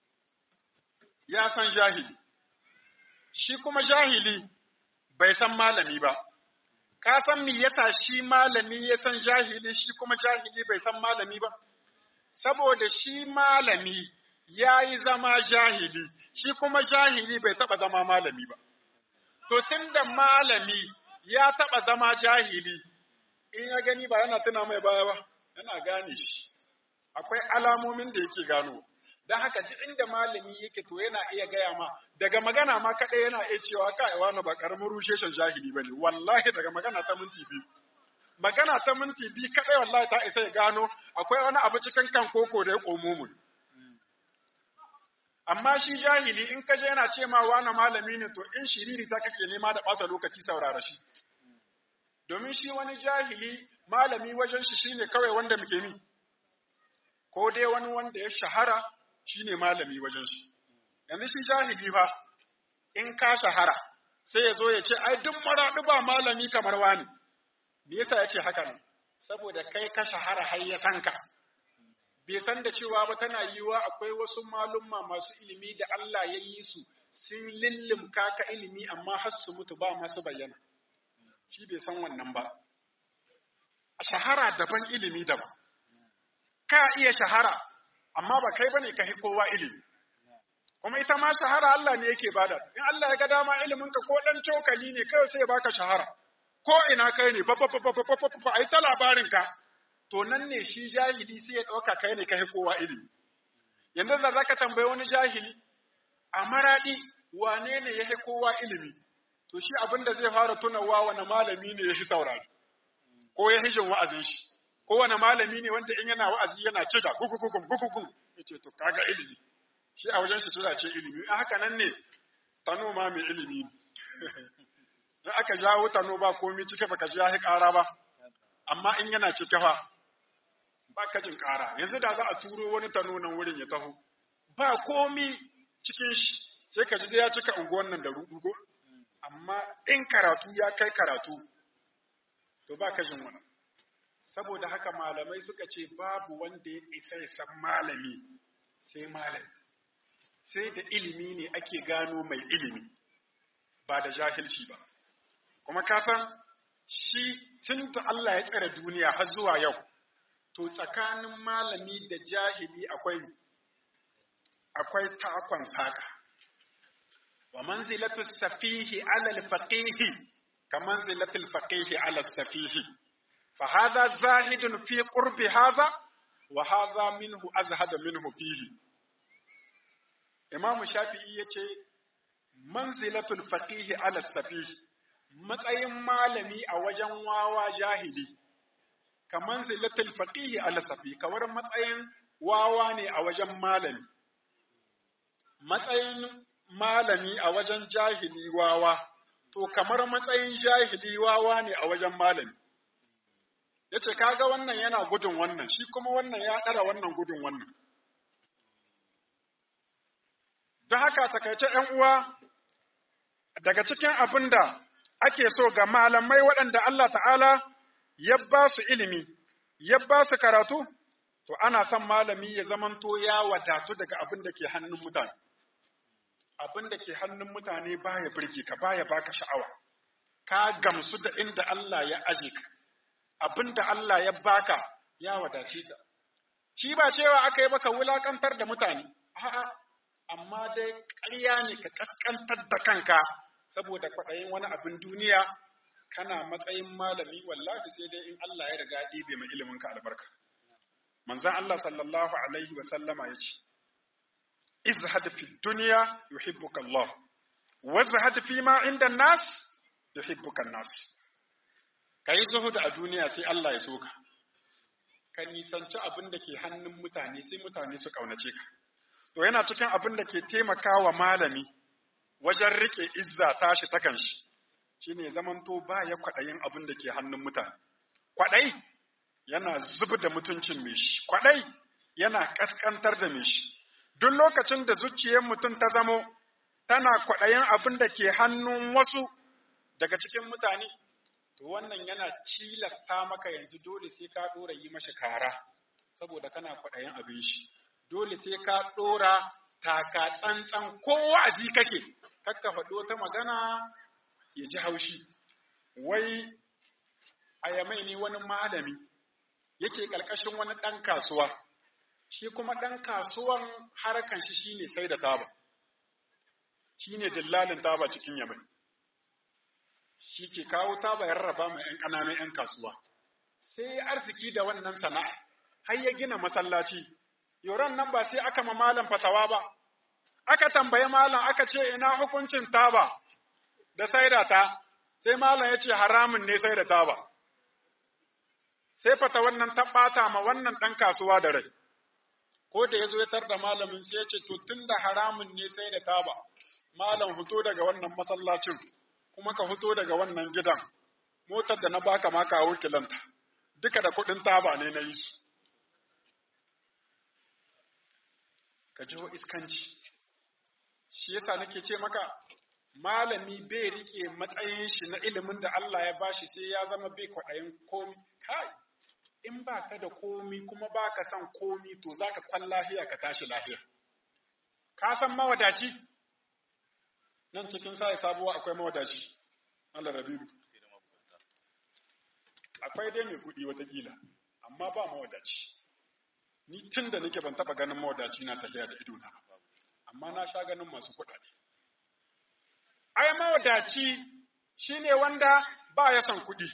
ya san jahili, shi kuma jahili bai san malami ba, ka san me yasa shi malami ya san jahili shi kuma jahili bai san malami ba? Saboda shi malami ya yi zama jahili, shi kuma jahili bai taɓa zama malami ba. To, tun da malami ya taɓa zama jahili, in ya gani ba yana tuna mai baya ba, yana gane shi, akwai alamomin da yake gano. don haka duk inda malami yake to yana iya gaya ma daga magana ma kaɗai yana iya cewa kai wani ba ƙaramin rusheshen jahili ba ne wallahi daga magana ta minti biyu magana ta minti biyu kaɗai wallahi ta isa ya gano akwai wani abu cikin kan koko da ya komo mu amma shi jahili in ka je yana ce ma wani malami ne to in shiriri ta kake nema da ɓata lokaci saurara shi domin shi wani jahili malami wajen shi shine kawai wanda muke mi ko dai wani wanda ya shahara shi ne malami wajen shi. Yanzu shi jahili fa, in ka shahara, sai ya zo ya ce, ai, duk maraɗu ba malami kamar wani. Me yasa ya ce haka nan? Saboda kai ka shahara har ya san ka. Bai san da cewa ba tana yiwa akwai wasu malumma masu ilimi da Allah ya yi su sun lillimka ka ilimi amma har su mutu ba masu bayyana. Shi bai san wannan ba. Shahara daban ilimi daban. Ka iya shahara, amma ba kai bane ka kowa ilimi kuma ita ma shahara Allah ne yake bada in Allah ya ga dama ilimin ka ko dan cokali ne kai sai ya baka shahara ko ina kai ne fa fa fa fa fa fa ai ta labarin ka to nan ne shi jahili sai ya dauka kai ne kai kowa ilimi yanzu da zaka tambaye wani jahili a maradi wane ne ya kowa ilimi to shi abin da zai fara tunawa wani malami ne ya shi saurari ko ya hishin wa'azin shi kowane malami ne wanda in yana wa'azi yana ce da gugugugum gugugum ya ce to kaga ilimi shi a wajen shi tura ce ilimi in haka nan ne tano ma mai ilimi in aka jawo tano ba komi cike baka ji ya ƙara ba amma in yana cike fa ba ka jin ƙara yanzu da za a turo wani tano nan wurin ya taho ba komi cikin shi sai ka ji da ya cika unguwan nan da ruɗugo amma in karatu ya kai karatu to ba ka jin wani saboda haka malamai suka ce babu wanda ya isa ya san malami sai malami sai da ilimi ne ake gano mai ilimi ba da jahilci ba kuma kasan shi tun da Allah ya tsare duniya har zuwa yau to tsakanin malami da jahili akwai akwai takon saka wa manzilatu safihi ala al-faqihi ka manzilatu al-faqihi ala safihi فهذا زاهد في قرب هذا وهذا منه أزهد منه فيه إمام الشافعي yace manzilatul faqih ala safih matsayin malami a wajen wawa jahili ka manzilatul faqih ala safih kawar matsayin wawa ne a wajen malami matsayin malami a wajen jahili wawa to kamar matsayin jahili wawa ne a wajen malami ya ce kaga wannan yana gudun wannan shi kuma wannan ya ɗara wannan gudun wannan don haka takaice ‘yan uwa daga cikin abin da ake so ga malamai waɗanda Allah ta'ala ya ba su ilimi, ya ba su karatu, to ana son malami ya zamanto ya wadatu daga abin da ke hannun mutane. Abin da ke hannun mutane baya birge ka baya baka sha'awa, ka gamsu da inda Allah ya aje ka, abin da Allah ya baka ya wadace ka. Shi ba cewa aka yi baka wulakantar da mutane, a'a, amma dai ƙarya ne ka ƙasƙantar da kanka saboda kwaɗayin wani abin duniya kana matsayin malami wallahi sai dai in Allah ya riga ɗibe mai ilimin ka albarka. Manzon Allah sallallahu alaihi wa sallama ya ce, Izhad fi duniya yuhibbuka Allah, wa zahad fi ma inda nas yuhibbuka nas. Ka yi zuhud a duniya sai Allah ya so ka. Ka nisanci abin da ke hannun mutane sai mutane su ƙaunace ka. To yana cikin abin da ke taimakawa malami wajen rike izza tashi ta kanshi shine zamanto ba ya kwaɗayin abin da ke hannun mutane kwaɗai yana zubi da mutuncin mai shi kwaɗai yana ƙasƙantar da mai shi duk lokacin da zuciyar mutum ta zamo tana kwaɗayin abin da ke hannun wasu daga cikin mutane to wannan yana cilasta maka yanzu dole sai ka ɗora yi mashi kara saboda kana kwaɗayin abin shi dole sai ka ɗora taka tsantsan ko wa'azi kake kakka faɗi wata magana ya ji haushi wai a yamai ne wani malami yake ƙarƙashin wani ɗan kasuwa shi kuma ɗan kasuwan harkan shi shine sai da taba shine dillalin taba cikin yamai shi ke kawo taba ya rarraba mai ‘yan ƙananan ‘yan kasuwa sai arziki da wannan sana'a har ya gina masallaci yoron nan ba sai aka ma malam fatawa ba aka tambayi malam aka ce ina hukuncin taba da saida ta sai malam ya ce haramun ne saida taba sai fata wannan ta ɓata ma wannan ɗan kasuwa da rai ko da ya zo ya tarda malamin sai ya ce to tun da haramun ne sai da taba malam fito daga wannan masallacin kuma ka fito daga wannan gidan motar da na baka ma kawo kilanta duka da kuɗin taba ne na yi su ka jiho iskanci shi yasa nake ce maka malami bai rike matsayin shi na ilimin da Allah ya bashi sai ya zama bai kwaɗayin komi kai in ba ka da komi kuma ba ka son komi to za ka kwan lahiya ka tashi lahiya ka san mawadaci nan cikin sa sabuwa akwai mawadaci Allah rabibu akwai dai mai kuɗi watakila amma ba mawadaci ni tun da nake ban taɓa ganin mawadaci na tafiya da ido na amma na sha ganin masu kuɗaɗe. Ai, mawadaci shi ne wanda ba ya son kuɗi,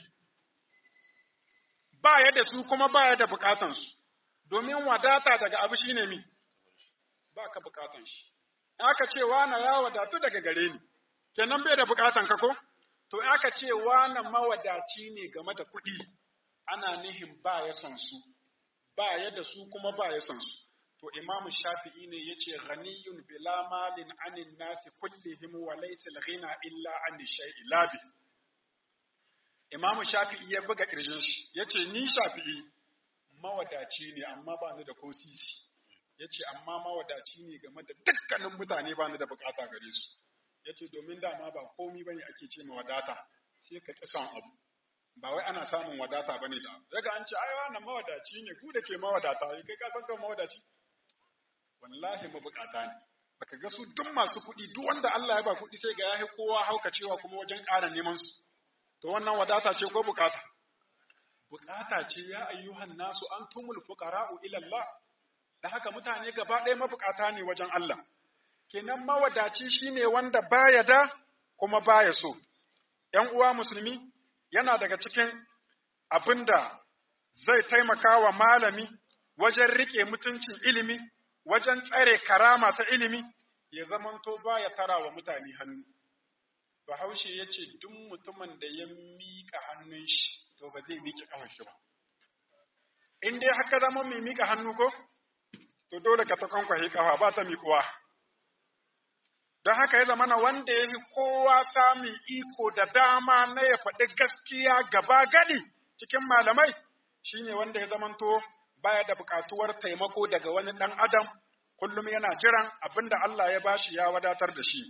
ba ya da su kuma ba ya da bukatansu, domin wadata daga abu shi ne mi, ba ka bukatan shi. Aka ce wana ya wadatu daga gare ni, kenan bai da bukatan ka ko? To, aka ce wana mawadaci ne game da kuɗi, ana nihin ba ya son su, ba ya da su kuma ba ya son su. to imamu shafi'i ne ya ce ghaniyun bila malin anin nasi kullihim wa laysa al-ghina illa an shay'i labi imamu shafi'i ya buga kirjin shi yace ni shafi'i mawadaci ne amma ba ni da ko sisi yace amma mawadaci ne game da dukkanin mutane ba ni da bukata gare su yace domin dama ba komi bane ake ce ma wadata sai ka ki son abu ba wai ana samun wadata bane da daga an ce ai wannan mawadaci ne ku da ke mawadata kai ka san kan mawadaci wallahi mabukata ne baka ga su duk masu kuɗi duk wanda Allah ya ba kuɗi sai ga yahi kowa hauka cewa kuma wajen ƙara neman su to wannan wadata ce ko bukata bukata ce ya ayyuhan nasu antumul fuqara'u ila Allah da haka mutane gaba ɗaya mabukata ne wajen Allah kenan mawadaci shine wanda baya da kuma baya so ‘yan uwa musulmi yana daga cikin abinda zai taimaka wa malami wajen riƙe mutuncin ilimi wajen tsare karama ta ilimi ya zamanto ba ya tara wa mutane hannu. Bahaushe ya ce duk mutumin da ya miƙa hannun shi to ba zai miƙe ƙafar shi ba. In dai haka zama mai miƙa hannu ko, to dole ka ta kwankwahe ƙafa ba ta miƙuwa. Don haka ya zama na wanda ya fi kowa samun iko da dama na ya faɗi gaskiya gaba gadi cikin malamai shine wanda ya zamanto baya da buƙatuwar taimako daga wani ɗan adam kullum yana jiran abinda Allah ya bashi ya wadatar da shi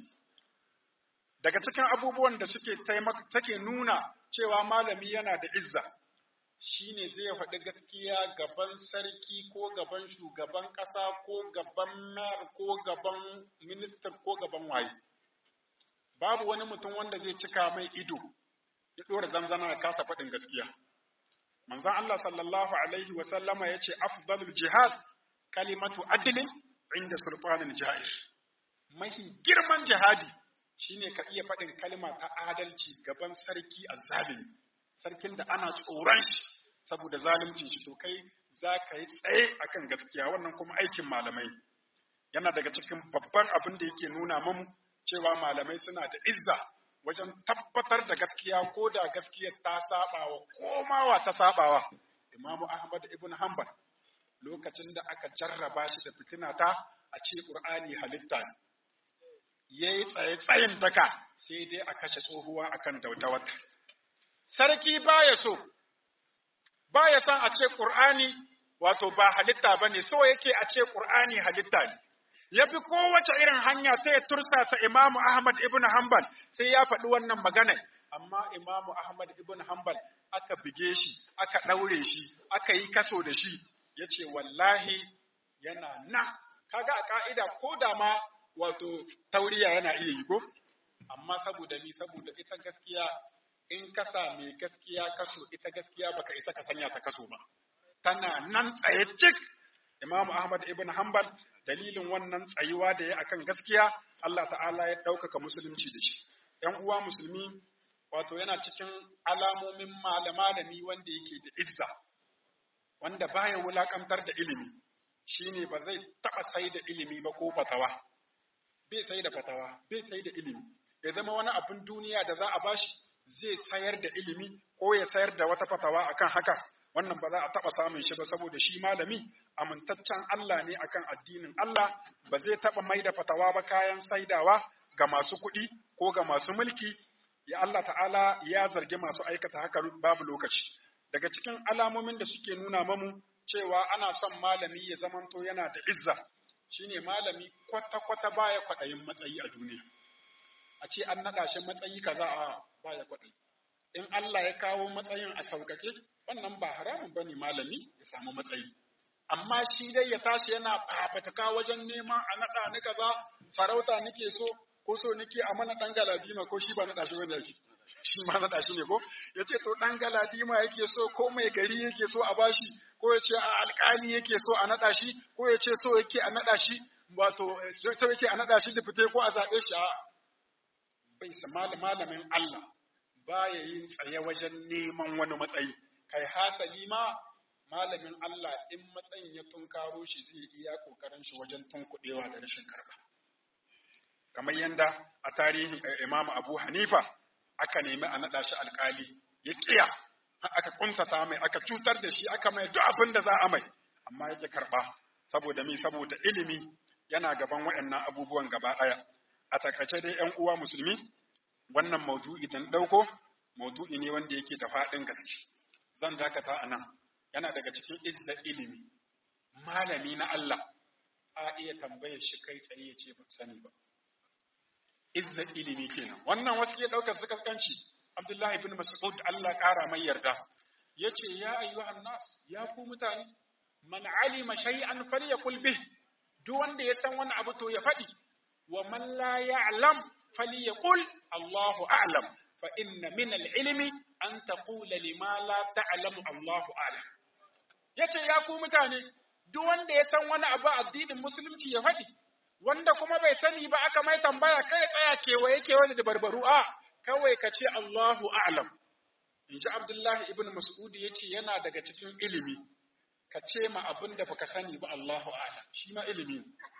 daga cikin abubuwan da suke take nuna cewa malami yana da izza shine zai faɗi gaskiya gaban sarki ko gaban shugaban ƙasa ko gaban mayar ko gaban minista ko gaban waye babu wani mutum wanda zai cika mai ido ya ɗora zanzana da kasa faɗin gaskiya manzon Allah sallallahu alaihi wa sallama yace afdalul jihad kalimatu adlin inda sultanin ja'ir mahi girman jihadi shine ka iya faɗin kalma ta adalci gaban sarki azzalimi sarkin da ana tsoron shi saboda zaluncin shi to kai za ka yi tsaye akan gaskiya wannan kuma aikin malamai yana daga cikin babban abin da yake nuna mamu cewa malamai suna da izza wajen tabbatar da gaskiya ko da gaskiyar ta sabawa komawa ta sabawa imamu ahmad ibn hanbal lokacin da aka jarraba shi da fitina ta a ce qur'ani halitta ne yayi tsaye tsayin daka sai dai a kashe tsohuwa akan daudawata sarki baya so baya son a ce qur'ani wato ba halitta bane so yake a ce qur'ani halitta ne ya bi kowace irin hanya sai ya tursasa Imamu Ahmad ibn Hanbal sai ya faɗi wannan magana amma Imamu Ahmad ibn Hanbal aka bige shi aka ɗaure shi aka yi kaso da shi ya ce wallahi yana nan kaga a ka'ida ko da ma wato tauriya yana iya yi ko amma saboda ni saboda ita gaskiya in ka mai gaskiya kaso ita gaskiya baka isa ka sanya ta kaso ba tana nan tsaye cik Imam Ahmad ibn Hanbal dalilin wannan tsayuwa da ya akan gaskiya Allah ta'ala ya ɗaukaka musulunci da shi. ‘Yan uwa musulmi wato yana cikin alamomin malamalami wanda yake da izza, wanda baya wulakantar da ilimi, shine ba zai taɓa sai da ilimi ba ko fatawa. Bai sai da fatawa, bai sai da ilimi. Ya zama wani abin duniya da za a bashi zai sayar da ilimi ko ya sayar da wata fatawa akan haka. wannan ba za a taɓa samun shi ba saboda shi malami amintaccen Allah ne akan addinin Allah ba zai taɓa mai da fatawa ba kayan saidawa ga masu kuɗi ko ga masu mulki ya Allah ta'ala ya zargi masu aikata haka babu lokaci daga cikin alamomin da suke nuna mamu cewa ana son malami ya zamanto yana da izza shine malami kwata-kwata baya kwaɗayin matsayi a duniya a ce an naɗa shi matsayi kaza a baya kwaɗayi in Allah ya kawo matsayin a sauƙaƙe wannan ba haramun bane malami ya samu matsayi amma shi dai ya tashi yana fafataka wajen neman a naɗa ni kaza sarauta nake so ko so nake a mana ɗan galadima ko shi ba naɗa shi bane yake shi ma naɗa shi ne ko ya ce to ɗan galadima yake so ko mai gari yake so a bashi ko ya ce a alƙali yake so a naɗa shi ko ya ce so yake a naɗa shi wato so yake a naɗa shi da fite ko a zaɓe shi a bai sa malamin Allah baya yin tsaye wajen neman wani matsayi kai hasali ma malamin Allah in matsayin ya tunkaro shi zai iya kokarin shi wajen tunkuɗewa da rashin karba kamar yanda a tarihin Imam Abu Hanifa aka nemi a naɗa shi alƙali ya ƙiya aka kuntata mai aka cutar da shi aka mai duk abin da za a mai amma yake karɓa saboda mi saboda ilimi yana gaban waɗannan abubuwan gaba ɗaya a takaice dai ƴan uwa musulmi wannan maudu'i da ɗauko maudu'i ne wanda yake da faɗin gaske zan dakata a nan yana daga cikin izza ilimi malami na Allah a iya tambayar shi kai tsaye ya ce ban sani ba izza ilimi kenan wannan wasu ke ɗaukar su kaskanci Abdullahi ibn Mas'ud Allah ƙara mai yarda yace ya ayyuhan nas ya ku mutane man alima shay'an falyakul bih duk wanda ya san wani abu to ya faɗi wa man la ya'lam falyaqul Allahu a'lam fa inna min al-ilmi an taqula lima la ta'lamu Allahu a'lam yace ya ku mutane duk wanda ya san wani abu addinin musulunci ya faɗi wanda kuma bai sani ba aka mai tambaya kai tsaya kewaye kewaye da barbaru a kawai ka ce Allahu a'lam in ji Abdullahi ibn Mas'ud ya ce yana daga cikin ilimi ka ce ma abin da baka sani ba Allahu a'lam shi ma ilimi ne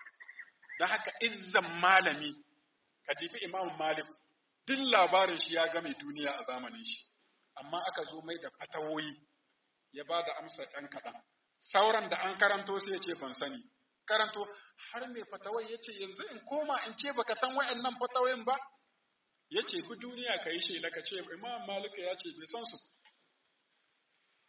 don haka izzan malami ka dibi Imam Malik duk labarin shi ya game duniya a zamanin shi amma aka zo mai da fatawoyi ya ba da amsa ɗan kaɗan sauran da an karanto sai ya ce ban sani karanto har mai fatawai ya ce yanzu in koma in ce baka san wa'annan fatawoyin ba ya ce bi duniya ka yi shela ka ce imam malika ya ce bai san su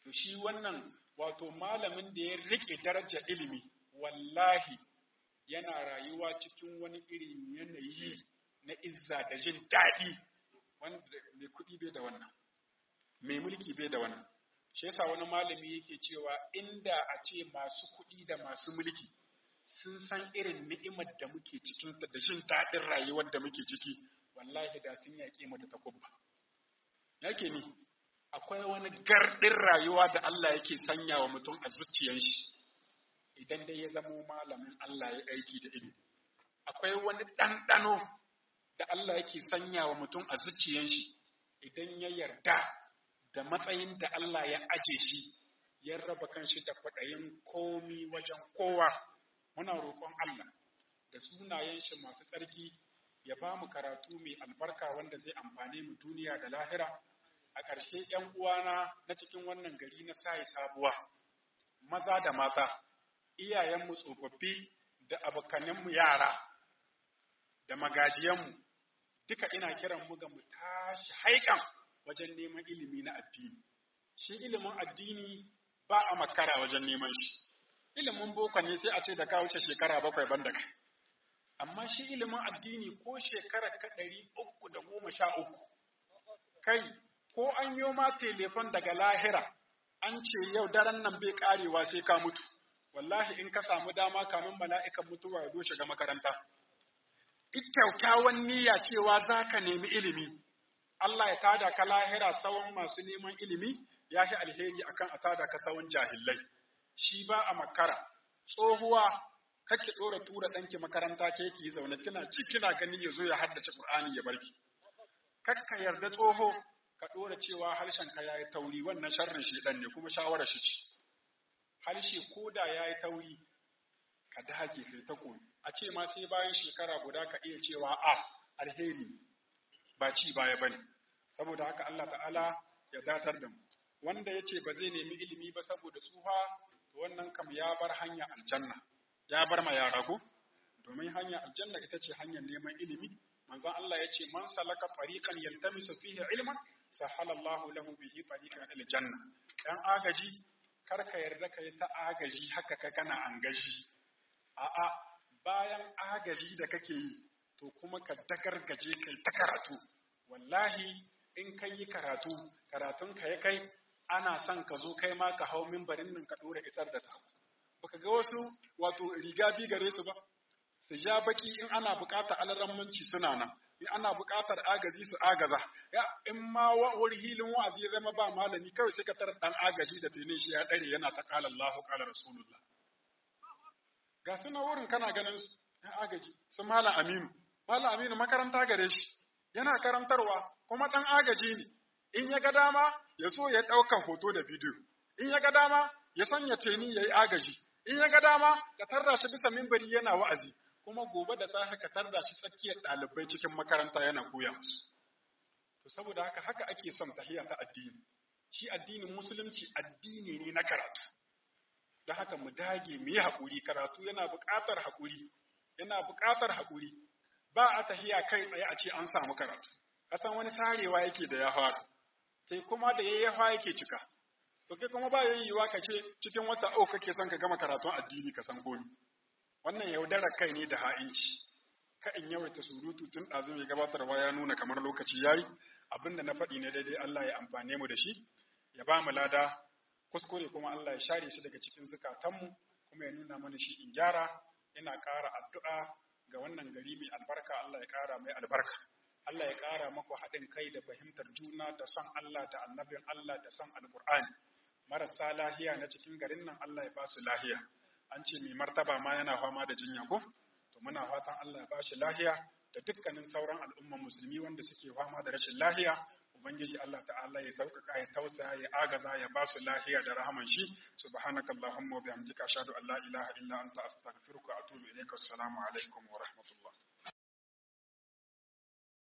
to shi wannan wato malamin da ya rike darajar ilimi wallahi yana rayuwa cikin wani irin yanayi na izza da jin daɗi wanda mai kuɗi bai da wannan mai mulki bai da wannan shi yasa wani malami yake cewa inda a ce masu kuɗi da masu mulki sun san irin ni'imar da muke cikin da jin daɗin rayuwar da muke ciki wallahi da sun yaƙe mu da takubba yake ni akwai wani gardin rayuwa da Allah yake sanya wa mutum a zuciyar shi idan dai ya zamo malamin Allah ya aiki da ilimi akwai wani ɗanɗano da Allah yake sanya wa mutum a zuciyar shi idan ya yarda da matsayin da Allah ya aje shi ya raba kanshi da kwaɗayin komi wajen kowa muna roƙon Allah da sunayen shi masu tsarki ya ba mu karatu mai albarka wanda zai amfane mu duniya da lahira a ƙarshe ‘yan uwana na cikin wannan gari na sayi sabuwa maza da mata iyayenmu tsofaffi da abokanenmu yara da magajiyanmu duka ina kiran mu ga mu tashi haikan wajen neman ilimi na addini shi ilimin addini ba a makara wajen neman shi ilimin boko ne sai a ce da ka wuce shekara bakwai ban da kai amma shi ilimin addini ko shekara ka ɗari uku da goma sha uku kai ko an yi ma telefon daga lahira an ce yau daren nan bai karewa sai ka mutu wallahi in ka samu dama kamin mala'ikan mutuwa ya zo shiga makaranta kyakkyawan niyya cewa za ka nemi ilimi Allah ya tada ka lahira tsawon masu neman ilimi ya fi alheri akan a tada ka tsawon jahillai shi ba a makara tsohuwa kake ɗora tura ɗanki makaranta ke ki zaune kina ci kina gani ya zo ya haddace Qur'ani ya barki kakka yarda tsoho ka ɗora cewa harshen ka yayi tauri wannan sharrin shedan ne kuma shawarar shi ce harshe koda yayi tauri ka dage kai ta koyi a ce ma sai bayan shekara guda ka iya cewa a alheri ba ci baya bane saboda haka Allah ta'ala ya datar da mu wanda yace ba zai nemi ilimi ba saboda tsufa to wannan kam ya bar hanya aljanna ya bar ma yara ko domin hanya aljanna ita ce hanyar neman ilimi manzon Allah ya ce man salaka tariqan yaltamisu fihi ilman sahala Allahu lahu bihi tariqan ila janna dan agaji kar ka yarda kai ta agaji haka ka kana angaji a'a bayan agaji da kake yi to kuma ka dagargaje kai ta karatu wallahi in kai yi karatu karatun ka ya kai ana son ka zo kai ma ka hau mimbarin nan ka dora isar da sako baka ga wasu wato riga bi gare su ba su ja baki in ana buƙatar alarammanci suna nan in ana buƙatar agaji su agaza ya in ma wuri hilin wa'azi ya zama ba malami kawai sai ka tarar dan agaji da tene shi ya dare yana ta qala Allahu qala Rasulullah ga suna wurin kana ganin su ɗan agaji su malam Aminu malam Aminu makaranta gare shi yana karantarwa kuma ɗan agaji ne in ya ga dama ya so ya ɗaukan hoto da bidiyo in ya ga dama ya sanya teni ya yi agaji in ya ga dama ka tarda shi bisa mimbari yana wa'azi kuma gobe da safe ka tarda shi tsakiyar ɗalibai cikin makaranta yana koya musu to saboda haka haka ake son tahiya ta addini shi addinin musulunci addini ne na karatu da haka mu dage mu yi haƙuri karatu yana buƙatar haƙuri yana buƙatar haƙuri ba a tahiya kai tsaye a ce an samu karatu kasan wani sarewa yake da ya fara sai kuma da yayi yafa yake cika to kai kuma ba yayyuwa ka ce cikin wata uku kake son ka gama karatun addini ka san komi wannan yaudarar kai ne da ha'inci ka in yawaita surutu tun ɗazu mai gabatarwa ya nuna kamar lokaci yayi abinda na faɗi ne daidai Allah ya amfane mu da shi ya ba mu lada kuskure kuma Allah ya share shi daga cikin zukatanmu kuma ya nuna mana shi in gyara ina ƙara addu'a ga wannan gari mai albarka Allah ya ƙara mai albarka Allah ya ƙara maku haɗin kai da fahimtar juna da son Allah da annabin Allah da son alƙur'ani marasa lahiya na cikin garin nan Allah ya ba su lahiya an ce mai martaba ma yana fama da jinya ko to muna fatan Allah ya ba shi lahiya da dukkanin sauran al'umman musulmi wanda suke fama da rashin lahiya ubangiji Allah ta'ala ya sauƙaƙa ya tausaya ya agaza ya ba su lahiya da rahaman shi subhanakallahumma wa bihamdika ashhadu an la ilaha illa anta astaghfiruka wa atubu ilayka assalamu alaikum wa rahmatullah